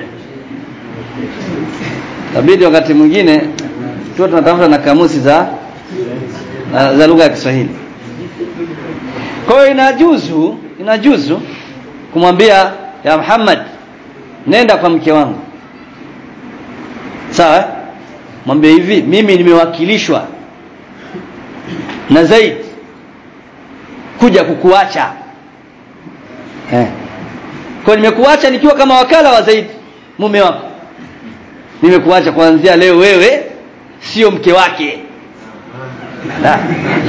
tabidi wakati mwingine tuwe tunatafuta na kamusi za na- za lugha ya Kiswahili kwa hiyo inajuzu inajuzu kumwambia ya Muhammad nenda kwa mke wangu sawa eh? mwambie hivi mimi nimewakilishwa na Zaid kuja kukuacha eh. kwa nimekuacha nikiwa kama wakala wa Zaid mume wako nimekuacha kuanzia leo wewe sio mke wake La.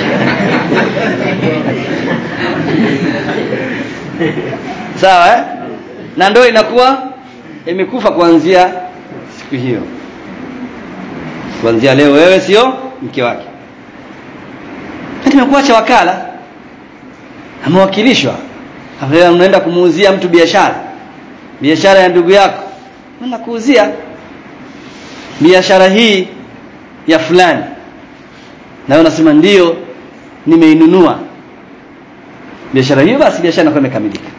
sawa eh? na ndoa inakuwa imekufa kuanzia siku hiyo kuanzia leo wewe sio mke wake nimekuacha wakala amewakilishwa Hafla unaenda kumuuzia mtu biashara biashara ya ndugu yako unaenda kuuzia biashara hii ya fulani na wewe unasema ndio nimeinunua biashara hiyo basi biashara inakuwa imekamilika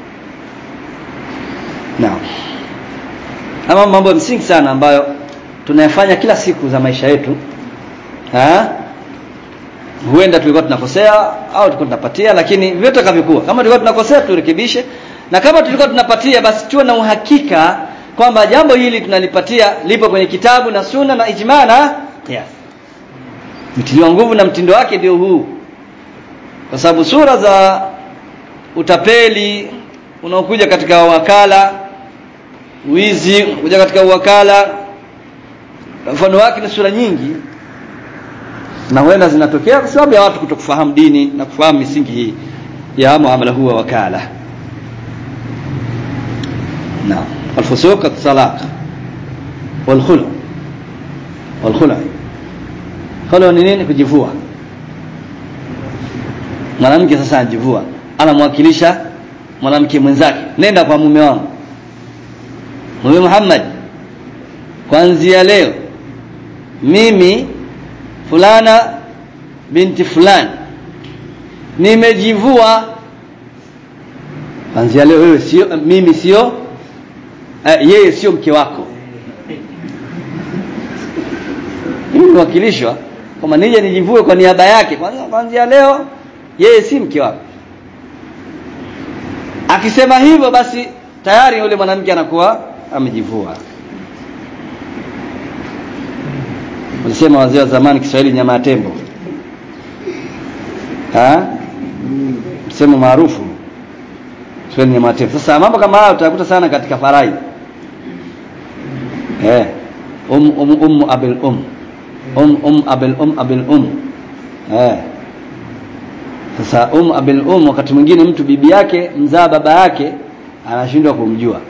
naam ama mambo ya msingi sana ambayo tunayafanya kila siku za maisha yetu ha? huenda tulikuwa tunakosea au tulikuwa tunapatia lakini vyote kavikuwa kama tulikuwa tunakosea turekebishe na kama tulikuwa tunapatia basi tuwe na uhakika kwamba jambo hili tunalipatia lipo kwenye kitabu na sunna na ijma na qiyas mtiliwa nguvu na mtindo wake ndio huu kwa sababu sura za utapeli unaokuja katika wakala wizi unakuja katika wakala mfano wake ni sura nyingi na huenda zinatokea kwa sababu ya watu kutokufahamu dini na kufahamu misingi hii ya muamala huwa wakala naam الفسوق الطلاق والخلع والخلع خلع ni nini kujivua mwanamke sasa anajivua anamwakilisha mwanamke mwenzake nenda kwa mume wangu mume Muhammad kuanzia leo mimi fulana binti fulani nimejivua kuanzia leo wewe sio mimi sio uh, yeye sio mke wako mimi niwakilishwa kama nije nijivue kwa niaba yake kwanza kuanzia leo yeye si mke wako akisema hivyo basi tayari yule mwanamke anakuwa amejivua walisema wazee wa zamani Kiswahili nyama ya tembo ha msemo maarufu Kiswahili nyama ya tembo sasa mambo kama haya utakuta sana katika farai eh um um um abil um um um abil um abil um eh sasa um abil um wakati mwingine mtu bibi yake mzaa baba yake anashindwa kumjua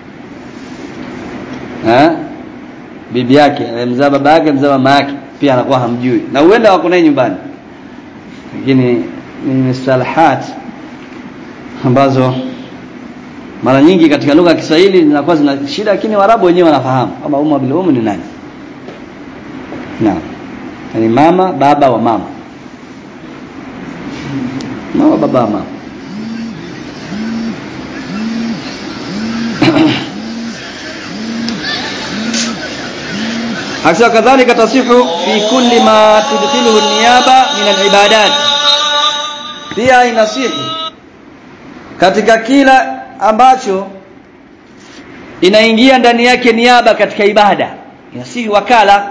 eh bibi yake mzaa baba yake mzaa mama yake pia anakuwa hamjui na huenda wako naye nyumbani lakini ni mustalahat ambazo mara nyingi katika lugha ya Kiswahili zinakuwa zina shida lakini Waarabu wenyewe wanafahamu kama umma bil umu ni nani naam yani mama baba wa mama mama baba wa mama Akisa kadhalika tasihu fi kulli ma tudkhiluhu niyaba min al-ibadat pia inasihi katika kila ambacho inaingia ndani yake niaba katika ibada inasihi wakala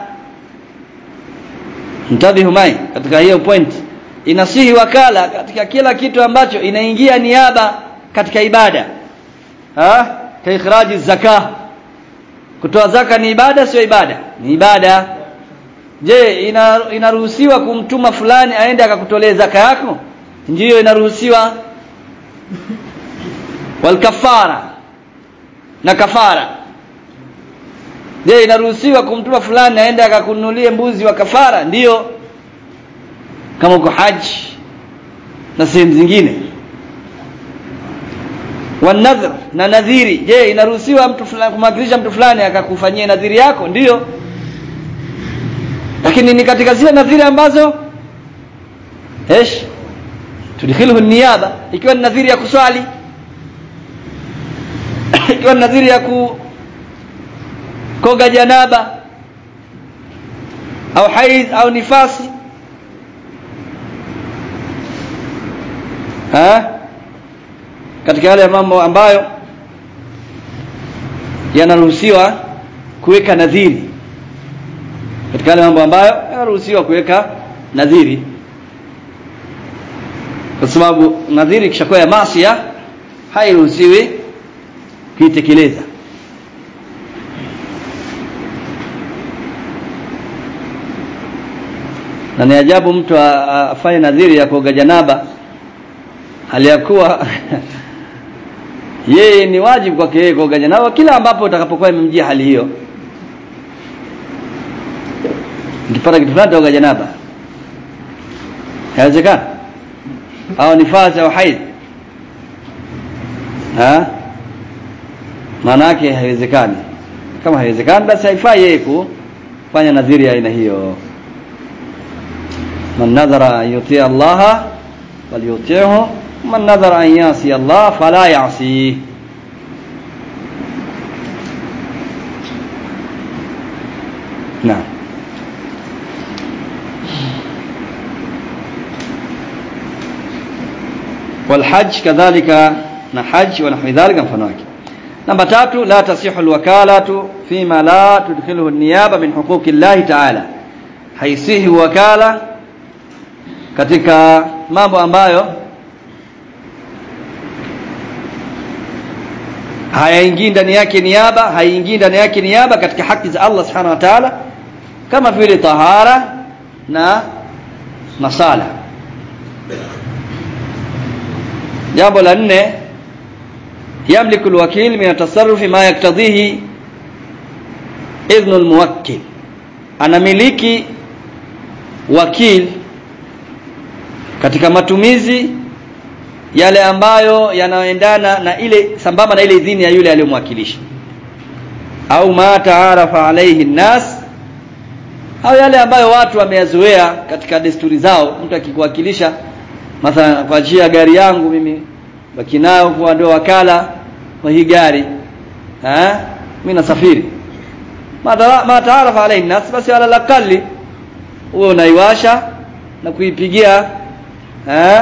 mtabihu mai katika hiyo point inasihi wakala katika kila kitu ambacho inaingia niaba katika ibada ha ka ikhraji zakah kutoa zaka ni ibada sio ibada ni ibada je ina, inaruhusiwa kumtuma fulani aende akakutolee zaka yako ndiyo inaruhusiwa wal kafara na kafara je inaruhusiwa kumtuma fulani aende akakununulie mbuzi wa kafara ndiyo kama uko haji na sehemu zingine wanadhr na nadhiri je inaruhusiwa mtu fulani kumwakilisha mtu fulani akakufanyia nadhiri yako ndiyo lakini ni katika zile nadhiri ambazo esh tudkhiluhu niyaba ikiwa ni nadhiri ya kuswali ikiwa ni nadhiri ya ku koga janaba au haidh au nifasi ha? katika yale mambo ambayo yanaruhusiwa kuweka nadhiri katika yale mambo ambayo yanaruhusiwa kuweka nadhiri kwa sababu nadhiri kishakuwa ya masia hairuhusiwi kuitekeleza na ni ajabu mtu afanye nadhiri ya kuoga janaba hali ya kuwa yeye ni wajibu kwake yeye kuoga janaba kila ambapo utakapokuwa imemjia hali hiyo nikipata kitu fulani taoga janaba haiwezekana au nifasi au haidh ha maana yake haiwezekani kama haiwezekani basi haifai yeye kufanya nadhiri ya aina hiyo man nadhara an yuti Allah falyuti'hu man nadhara an yasi Allah fala yasi نعم والحج كذلك نحج ونحو ذلك mfano wake namba tatu la tasihu alwakalatu fima la tudkhiluhu an-niyaba min huquqi Allah ta'ala haisihi wakala katika mambo ambayo hayaingii ndani yake niaba haiingii ndani yake niaba katika haki za Allah subhanahu wa ta'ala kama vile tahara na masala jambo la nne yamliku alwakil min atasarrufi ma yaktadhihi idhnu almuwakkil anamiliki wakil katika matumizi yale ambayo yanayoendana na ile sambamba na ile idhini ya yule aliyomwakilisha au ma taarafa alayhi nnas au yale ambayo watu wameyazoea katika desturi zao mtu akikuwakilisha mathalan kwa njia ya gari yangu mimi baki nayo kwa ndio wakala wa hii gari eh mimi nasafiri ma taarafa alayhi nnas basi ala laqali wewe unaiwasha na kuipigia eh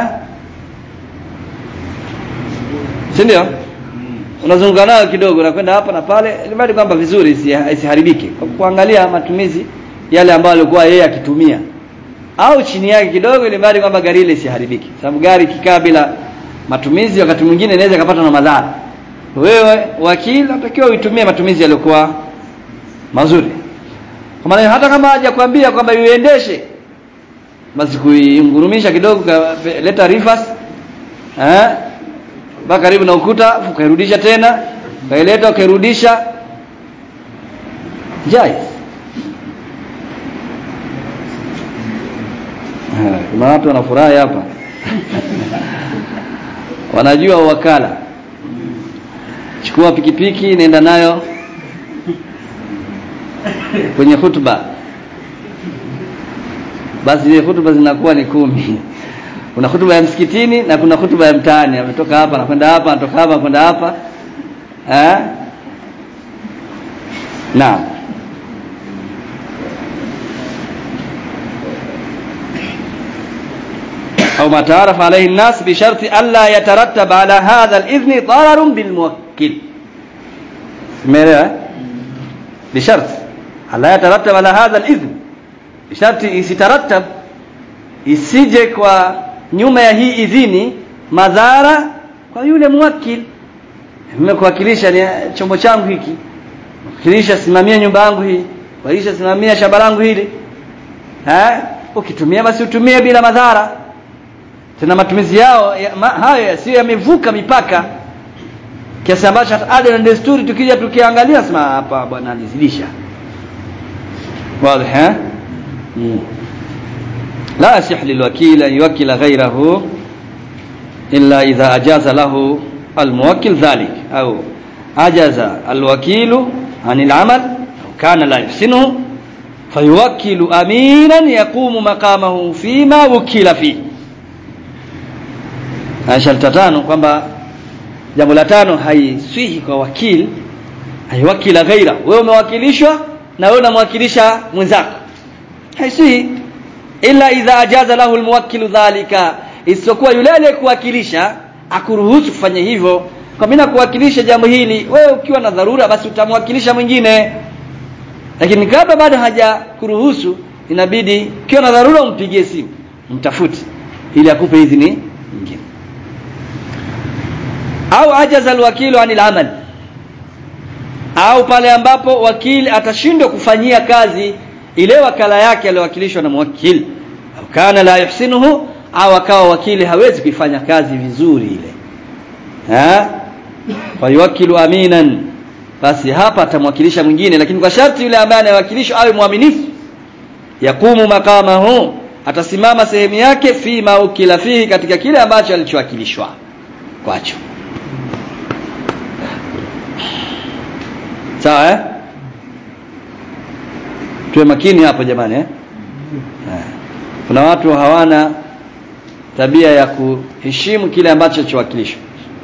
si ndio unazunguka nayo kidogo na kwenda hapa na pale ili kwamba vizuri isiharibike kwa kuangalia matumizi yale ambayo alikuwa yeye akitumia au chini yake kidogo ili bali kwamba gari ile isiharibike sababu gari kikaa bila matumizi wakati mwingine inaweza kupata na madhara wewe wakili unatakiwa uitumie matumizi yaliyokuwa mazuri kwa maana hata kama hajakwambia kwamba uiendeshe basi kuingurumisha kidogo leta reverse eh mpaka karibu na ukuta ukairudisha tena ukaileta ukairudisha jai kuna watu wanafurahi hapa wanajua wakala chukua pikipiki nenda nayo kwenye hutuba basi zile hutuba zinakuwa ni kumi kuna hutuba ya msikitini na kuna hutuba ya mtaani ametoka hapa na kwenda hapa anatoka hapa kwenda hapa eh naam أو ما تعرف عليه الناس بشرط ألا يترتب على هذا الإذن ضرر بالموكل بشرط ألا يترتب على هذا الإذن بشرط يترتب isije kwa nyuma ya hii idhini madhara kwa yule muwakil nimekuwakilisha ni chombo changu hiki wakilisha simamia nyumba yangu hii wakilisha simamia shamba langu hili eh ukitumia basi utumie bila madhara tena matumizi yao ya, ma, hayo yasiyo yamevuka mipaka kiasi ambacho hata ada na desturi tukija tukiangalia sema hapa bwana alizidisha wazi eh mm. لا يصح للوكيل أن يوكل غيره إلا إذا أجاز له الموكل ذلك أو أجاز الوكيل عن العمل أو كان لا يحسنه فيوكل أمينا يقوم مقامه فيما وكل فيه sharti tano kwamba jambo la tano haiswihi kwa wakili aiwakila ghaira wewe umewakilishwa na wewe unamwakilisha mwenzako haisi illa idha ajaza lahu almuwakkilu dhalika isipokuwa yule aliyekuwakilisha akuruhusu kufanya hivyo kwa mimi nakuwakilisha jambo hili wewe ukiwa na dharura basi utamwakilisha mwingine lakini kabla bado haja kuruhusu inabidi ukiwa na dharura umpigie simu mtafute ili akupe idhini nyingine au ajaza alwakilu anil amal au pale ambapo wakili atashindwa kufanyia kazi ile wakala yake aliyowakilishwa na mwakili au kana la yuhsinuhu au akawa wakili hawezi kuifanya kazi vizuri ile ha fayuwakilu aminan basi hapa atamwakilisha mwingine lakini kwa sharti yule ambaye anawakilishwa awe mwaminifu yakumu makamahu atasimama sehemu yake fi maukila fihi katika kile ambacho alichowakilishwa kwacho sawa eh tuwe makini hapo jamani eh kuna watu hawana tabia ya kuheshimu kile ambacho chowakilishwa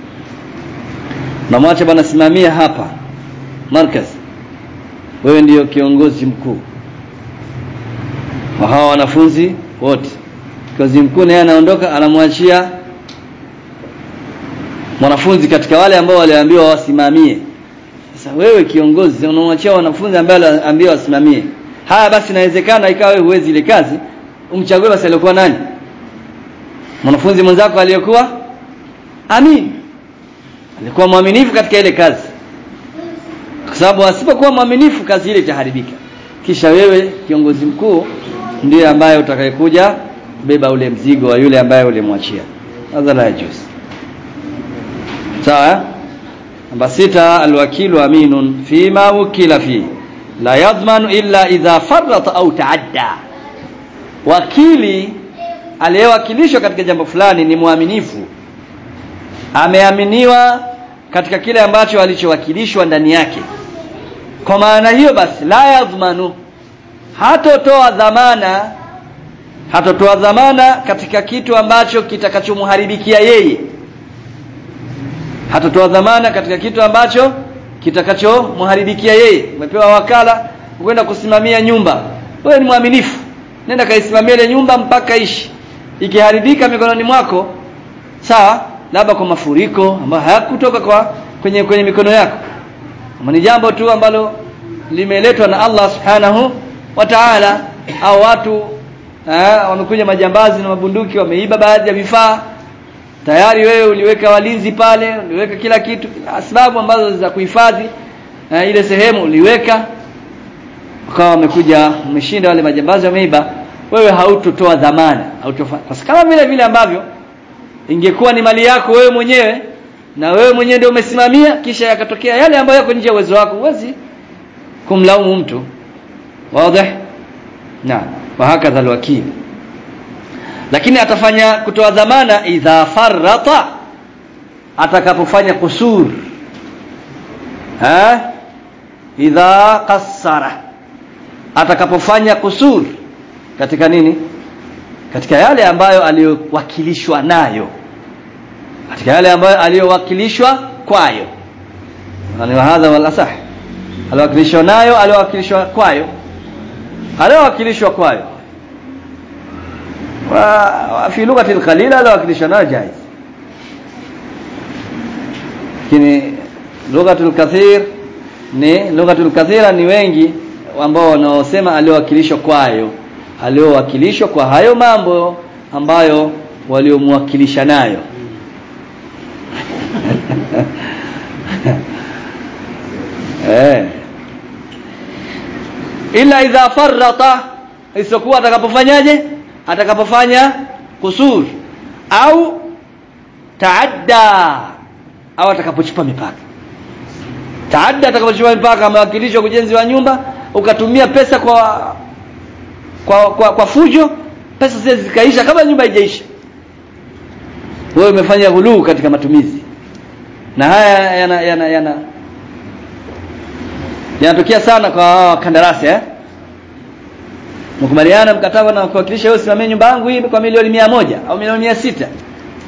na mwache bwana simamia hapa markaz wewe ndiyo kiongozi mkuu wa hawa wanafunzi wote kiongozi mkuu naye anaondoka anamwachia mwanafunzi katika wale ambao waliambiwa wasimamie sasa wewe kiongozi unamwachia wanafunzi ambao waliambiwa wasimamie haya basi inawezekana ikawa wewe huwezi ile kazi umchague basi alikuwa nani mwanafunzi mwenzako aliyekuwa amin alikuwa mwaminifu katika ile kazi kwa sababu asipokuwa mwaminifu kazi ile itaharibika kisha wewe kiongozi mkuu ndiye ambaye utakayekuja kubeba ule mzigo wa yule ambaye ulimwachia hadha la yajuz sawa namba sita alwakilu aminun fima wukila fi la yadhmanu illa idha farrata au taadda wakili aliyewakilishwa katika jambo fulani ni mwaminifu ameaminiwa katika kile ambacho alichowakilishwa ndani yake kwa maana hiyo basi la yadhmanu hatotoa dhamana hatotoa dhamana katika kitu ambacho kitakachomharibikia yeye hatotoa dhamana katika kitu ambacho kitakachomharibikia yeye umepewa wakala kwenda kusimamia nyumba wewe ni mwaminifu nenda kaisimamia ile nyumba mpaka ishi ikiharibika mikononi mwako sawa labda kwa mafuriko ambayo hayakutoka kwa kwenye kwenye mikono yako kama ni jambo tu ambalo limeletwa na Allah subhanahu wa ta'ala au watu eh, wamekuja majambazi na mabunduki wameiba baadhi ya vifaa tayari wewe uliweka walinzi pale uliweka kila kitu sababu ambazo za kuhifadhi eh, ile sehemu uliweka ukawa wamekuja umeshinda wale majambazi wameiba wewe hautotoa dhamana hautofa kwa kama vile vile ambavyo ingekuwa ni mali yako wewe mwenyewe na wewe mwenyewe ndio umesimamia kisha yakatokea yale ambayo yako nje ya uwezo wako huwezi kumlaumu mtu wazi na wa hakadha alwakil lakini atafanya kutoa dhamana idha farrata atakapofanya kusur ha idha qassara atakapofanya kusur katika nini katika yale ambayo aliyowakilishwa nayo katika yale ambayo aliyowakilishwa kwayo ni hadha wala sah aliyowakilishwa nayo aliyowakilishwa kwayo aliyowakilishwa kwayo wa fi lughati alqalila aliyowakilishwa nayo jaiz lakini lughatul kathir ni lughatul kathira ni wengi ambao wanaosema aliyowakilishwa kwayo aliyowakilishwa kwa hayo mambo ambayo waliomwakilisha nayo eh ila idha farrata isipokuwa atakapofanyaje atakapofanya kusur au taadda au atakapochupa mipaka taadda atakapochupa mipaka amewakilishwa ujenzi wa nyumba ukatumia pesa kwa kwa kwa, kwa fujo pesa zile zikaisha kama nyumba haijaisha wewe umefanya ghuluu katika matumizi na haya yana yana yana yanatokea sana kwa kandarasi eh mkubaliana mkataba na kuwakilisha wewe simamie nyumba yangu hii kwa milioni mia moja au milioni mia sita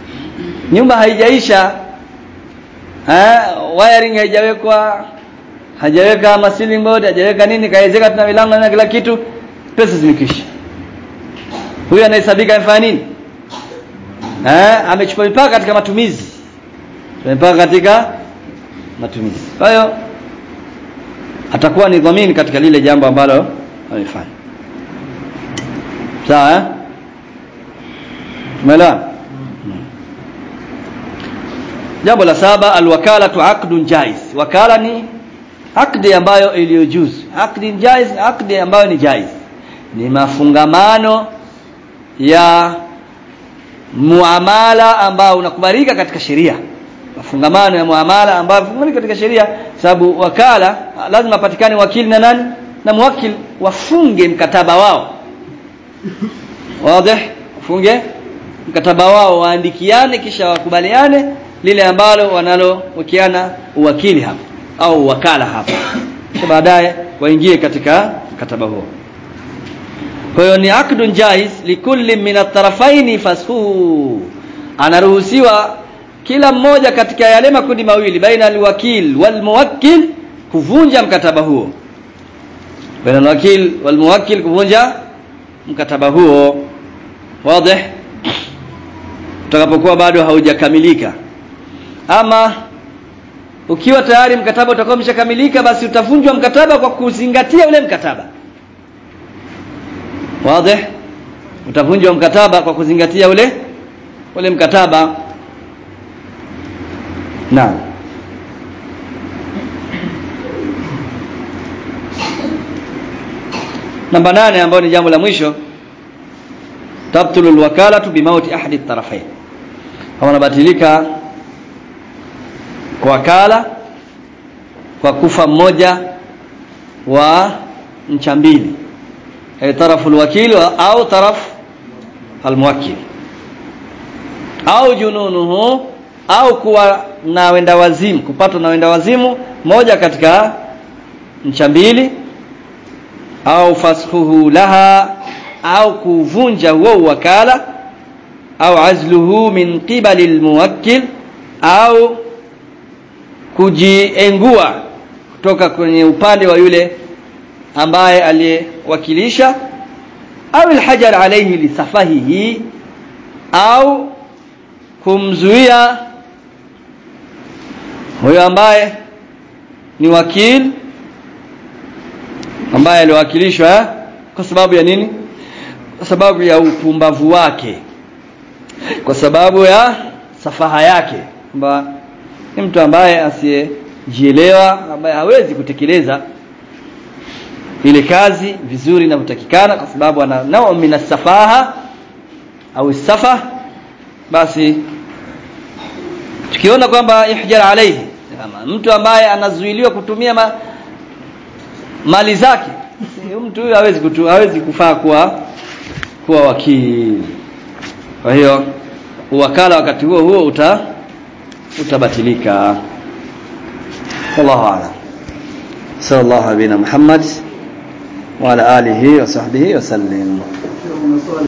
nyumba haijaisha eh wiring haijawekwa hajaweka ma ceiling board hajaweka nini kaezeka tuna milango na kila kitu pesa zimekisha huyu anahesabika amefanya nini eh amechukua mipaka katika matumizi mipaka katika matumizi kwa hiyo atakuwa ni dhamini katika lile jambo ambalo amefanya sawa eh umeelewa jambo la saba alwakalatu aqdun jaiz wakala ni akdi ambayo iliyojuzu akdi jaiz akdi ambayo ni jaiz ni mafungamano ya muamala ambao unakubalika katika sheria mafungamano ya muamala ambayo unakubalika katika sheria sababu wakala lazima patikane wakili na nani na muwakil wafunge mkataba wao wazi wafunge mkataba wao waandikiane kisha wakubaliane lile ambalo wanalowekeana uwakili hapa au wakala hapa baadaye waingie katika mkataba huo kwa hiyo ni akdun jaiz likulli min at-tarafaini fasfuhu anaruhusiwa kila mmoja katika yale makundi mawili baina alwakil walmuwakkil kuvunja mkataba huo baina alwakil walmuwakkil kuvunja mkataba huo wazi utakapokuwa bado haujakamilika ama ukiwa tayari mkataba utakuwa umeshakamilika basi utavunjwa mkataba kwa kuzingatia ule mkataba wazi utavunjwa mkataba kwa kuzingatia ule ule mkataba naam namba nane ambayo ni jambo la mwisho tabtulu alwakalatu bimauti ahadi at-tarafayn wanabatilika wakala kwa kufa mmoja wa ncha mbili ay tarafu alwakil au taraf almuwakkil au jununuhu au kuwa na wenda wazimu kupatwa na wenda wazimu moja katika ncha mbili au fashuhu laha au kuvunja huo wakala au azluhu min qibali almuwakkil au kujiengua kutoka kwenye upande wa yule ambaye aliyewakilisha au alhajar alayhi lisafahihi au kumzuia huyo ambaye ni wakil ambaye aliwakilishwa kwa sababu ya nini kwa sababu ya upumbavu wake kwa sababu ya safaha yake kwamba ni mtu ambaye asiyejielewa ambaye hawezi kutekeleza ile kazi vizuri inavyotakikana kwa sababu ana nao min safaha au safa basi tukiona kwamba ihjar alayhi kama mtu ambaye anazuiliwa kutumia ma, mali zake mtu huyo hawezi kutu, hawezi kufaa kuwa kuwa wakili kwa hiyo uwakala wakati huo huo uta utabatilika wallahu a'lam sallallahu alaihi Muhammad wa ala alihi wa sahbihi wa sallam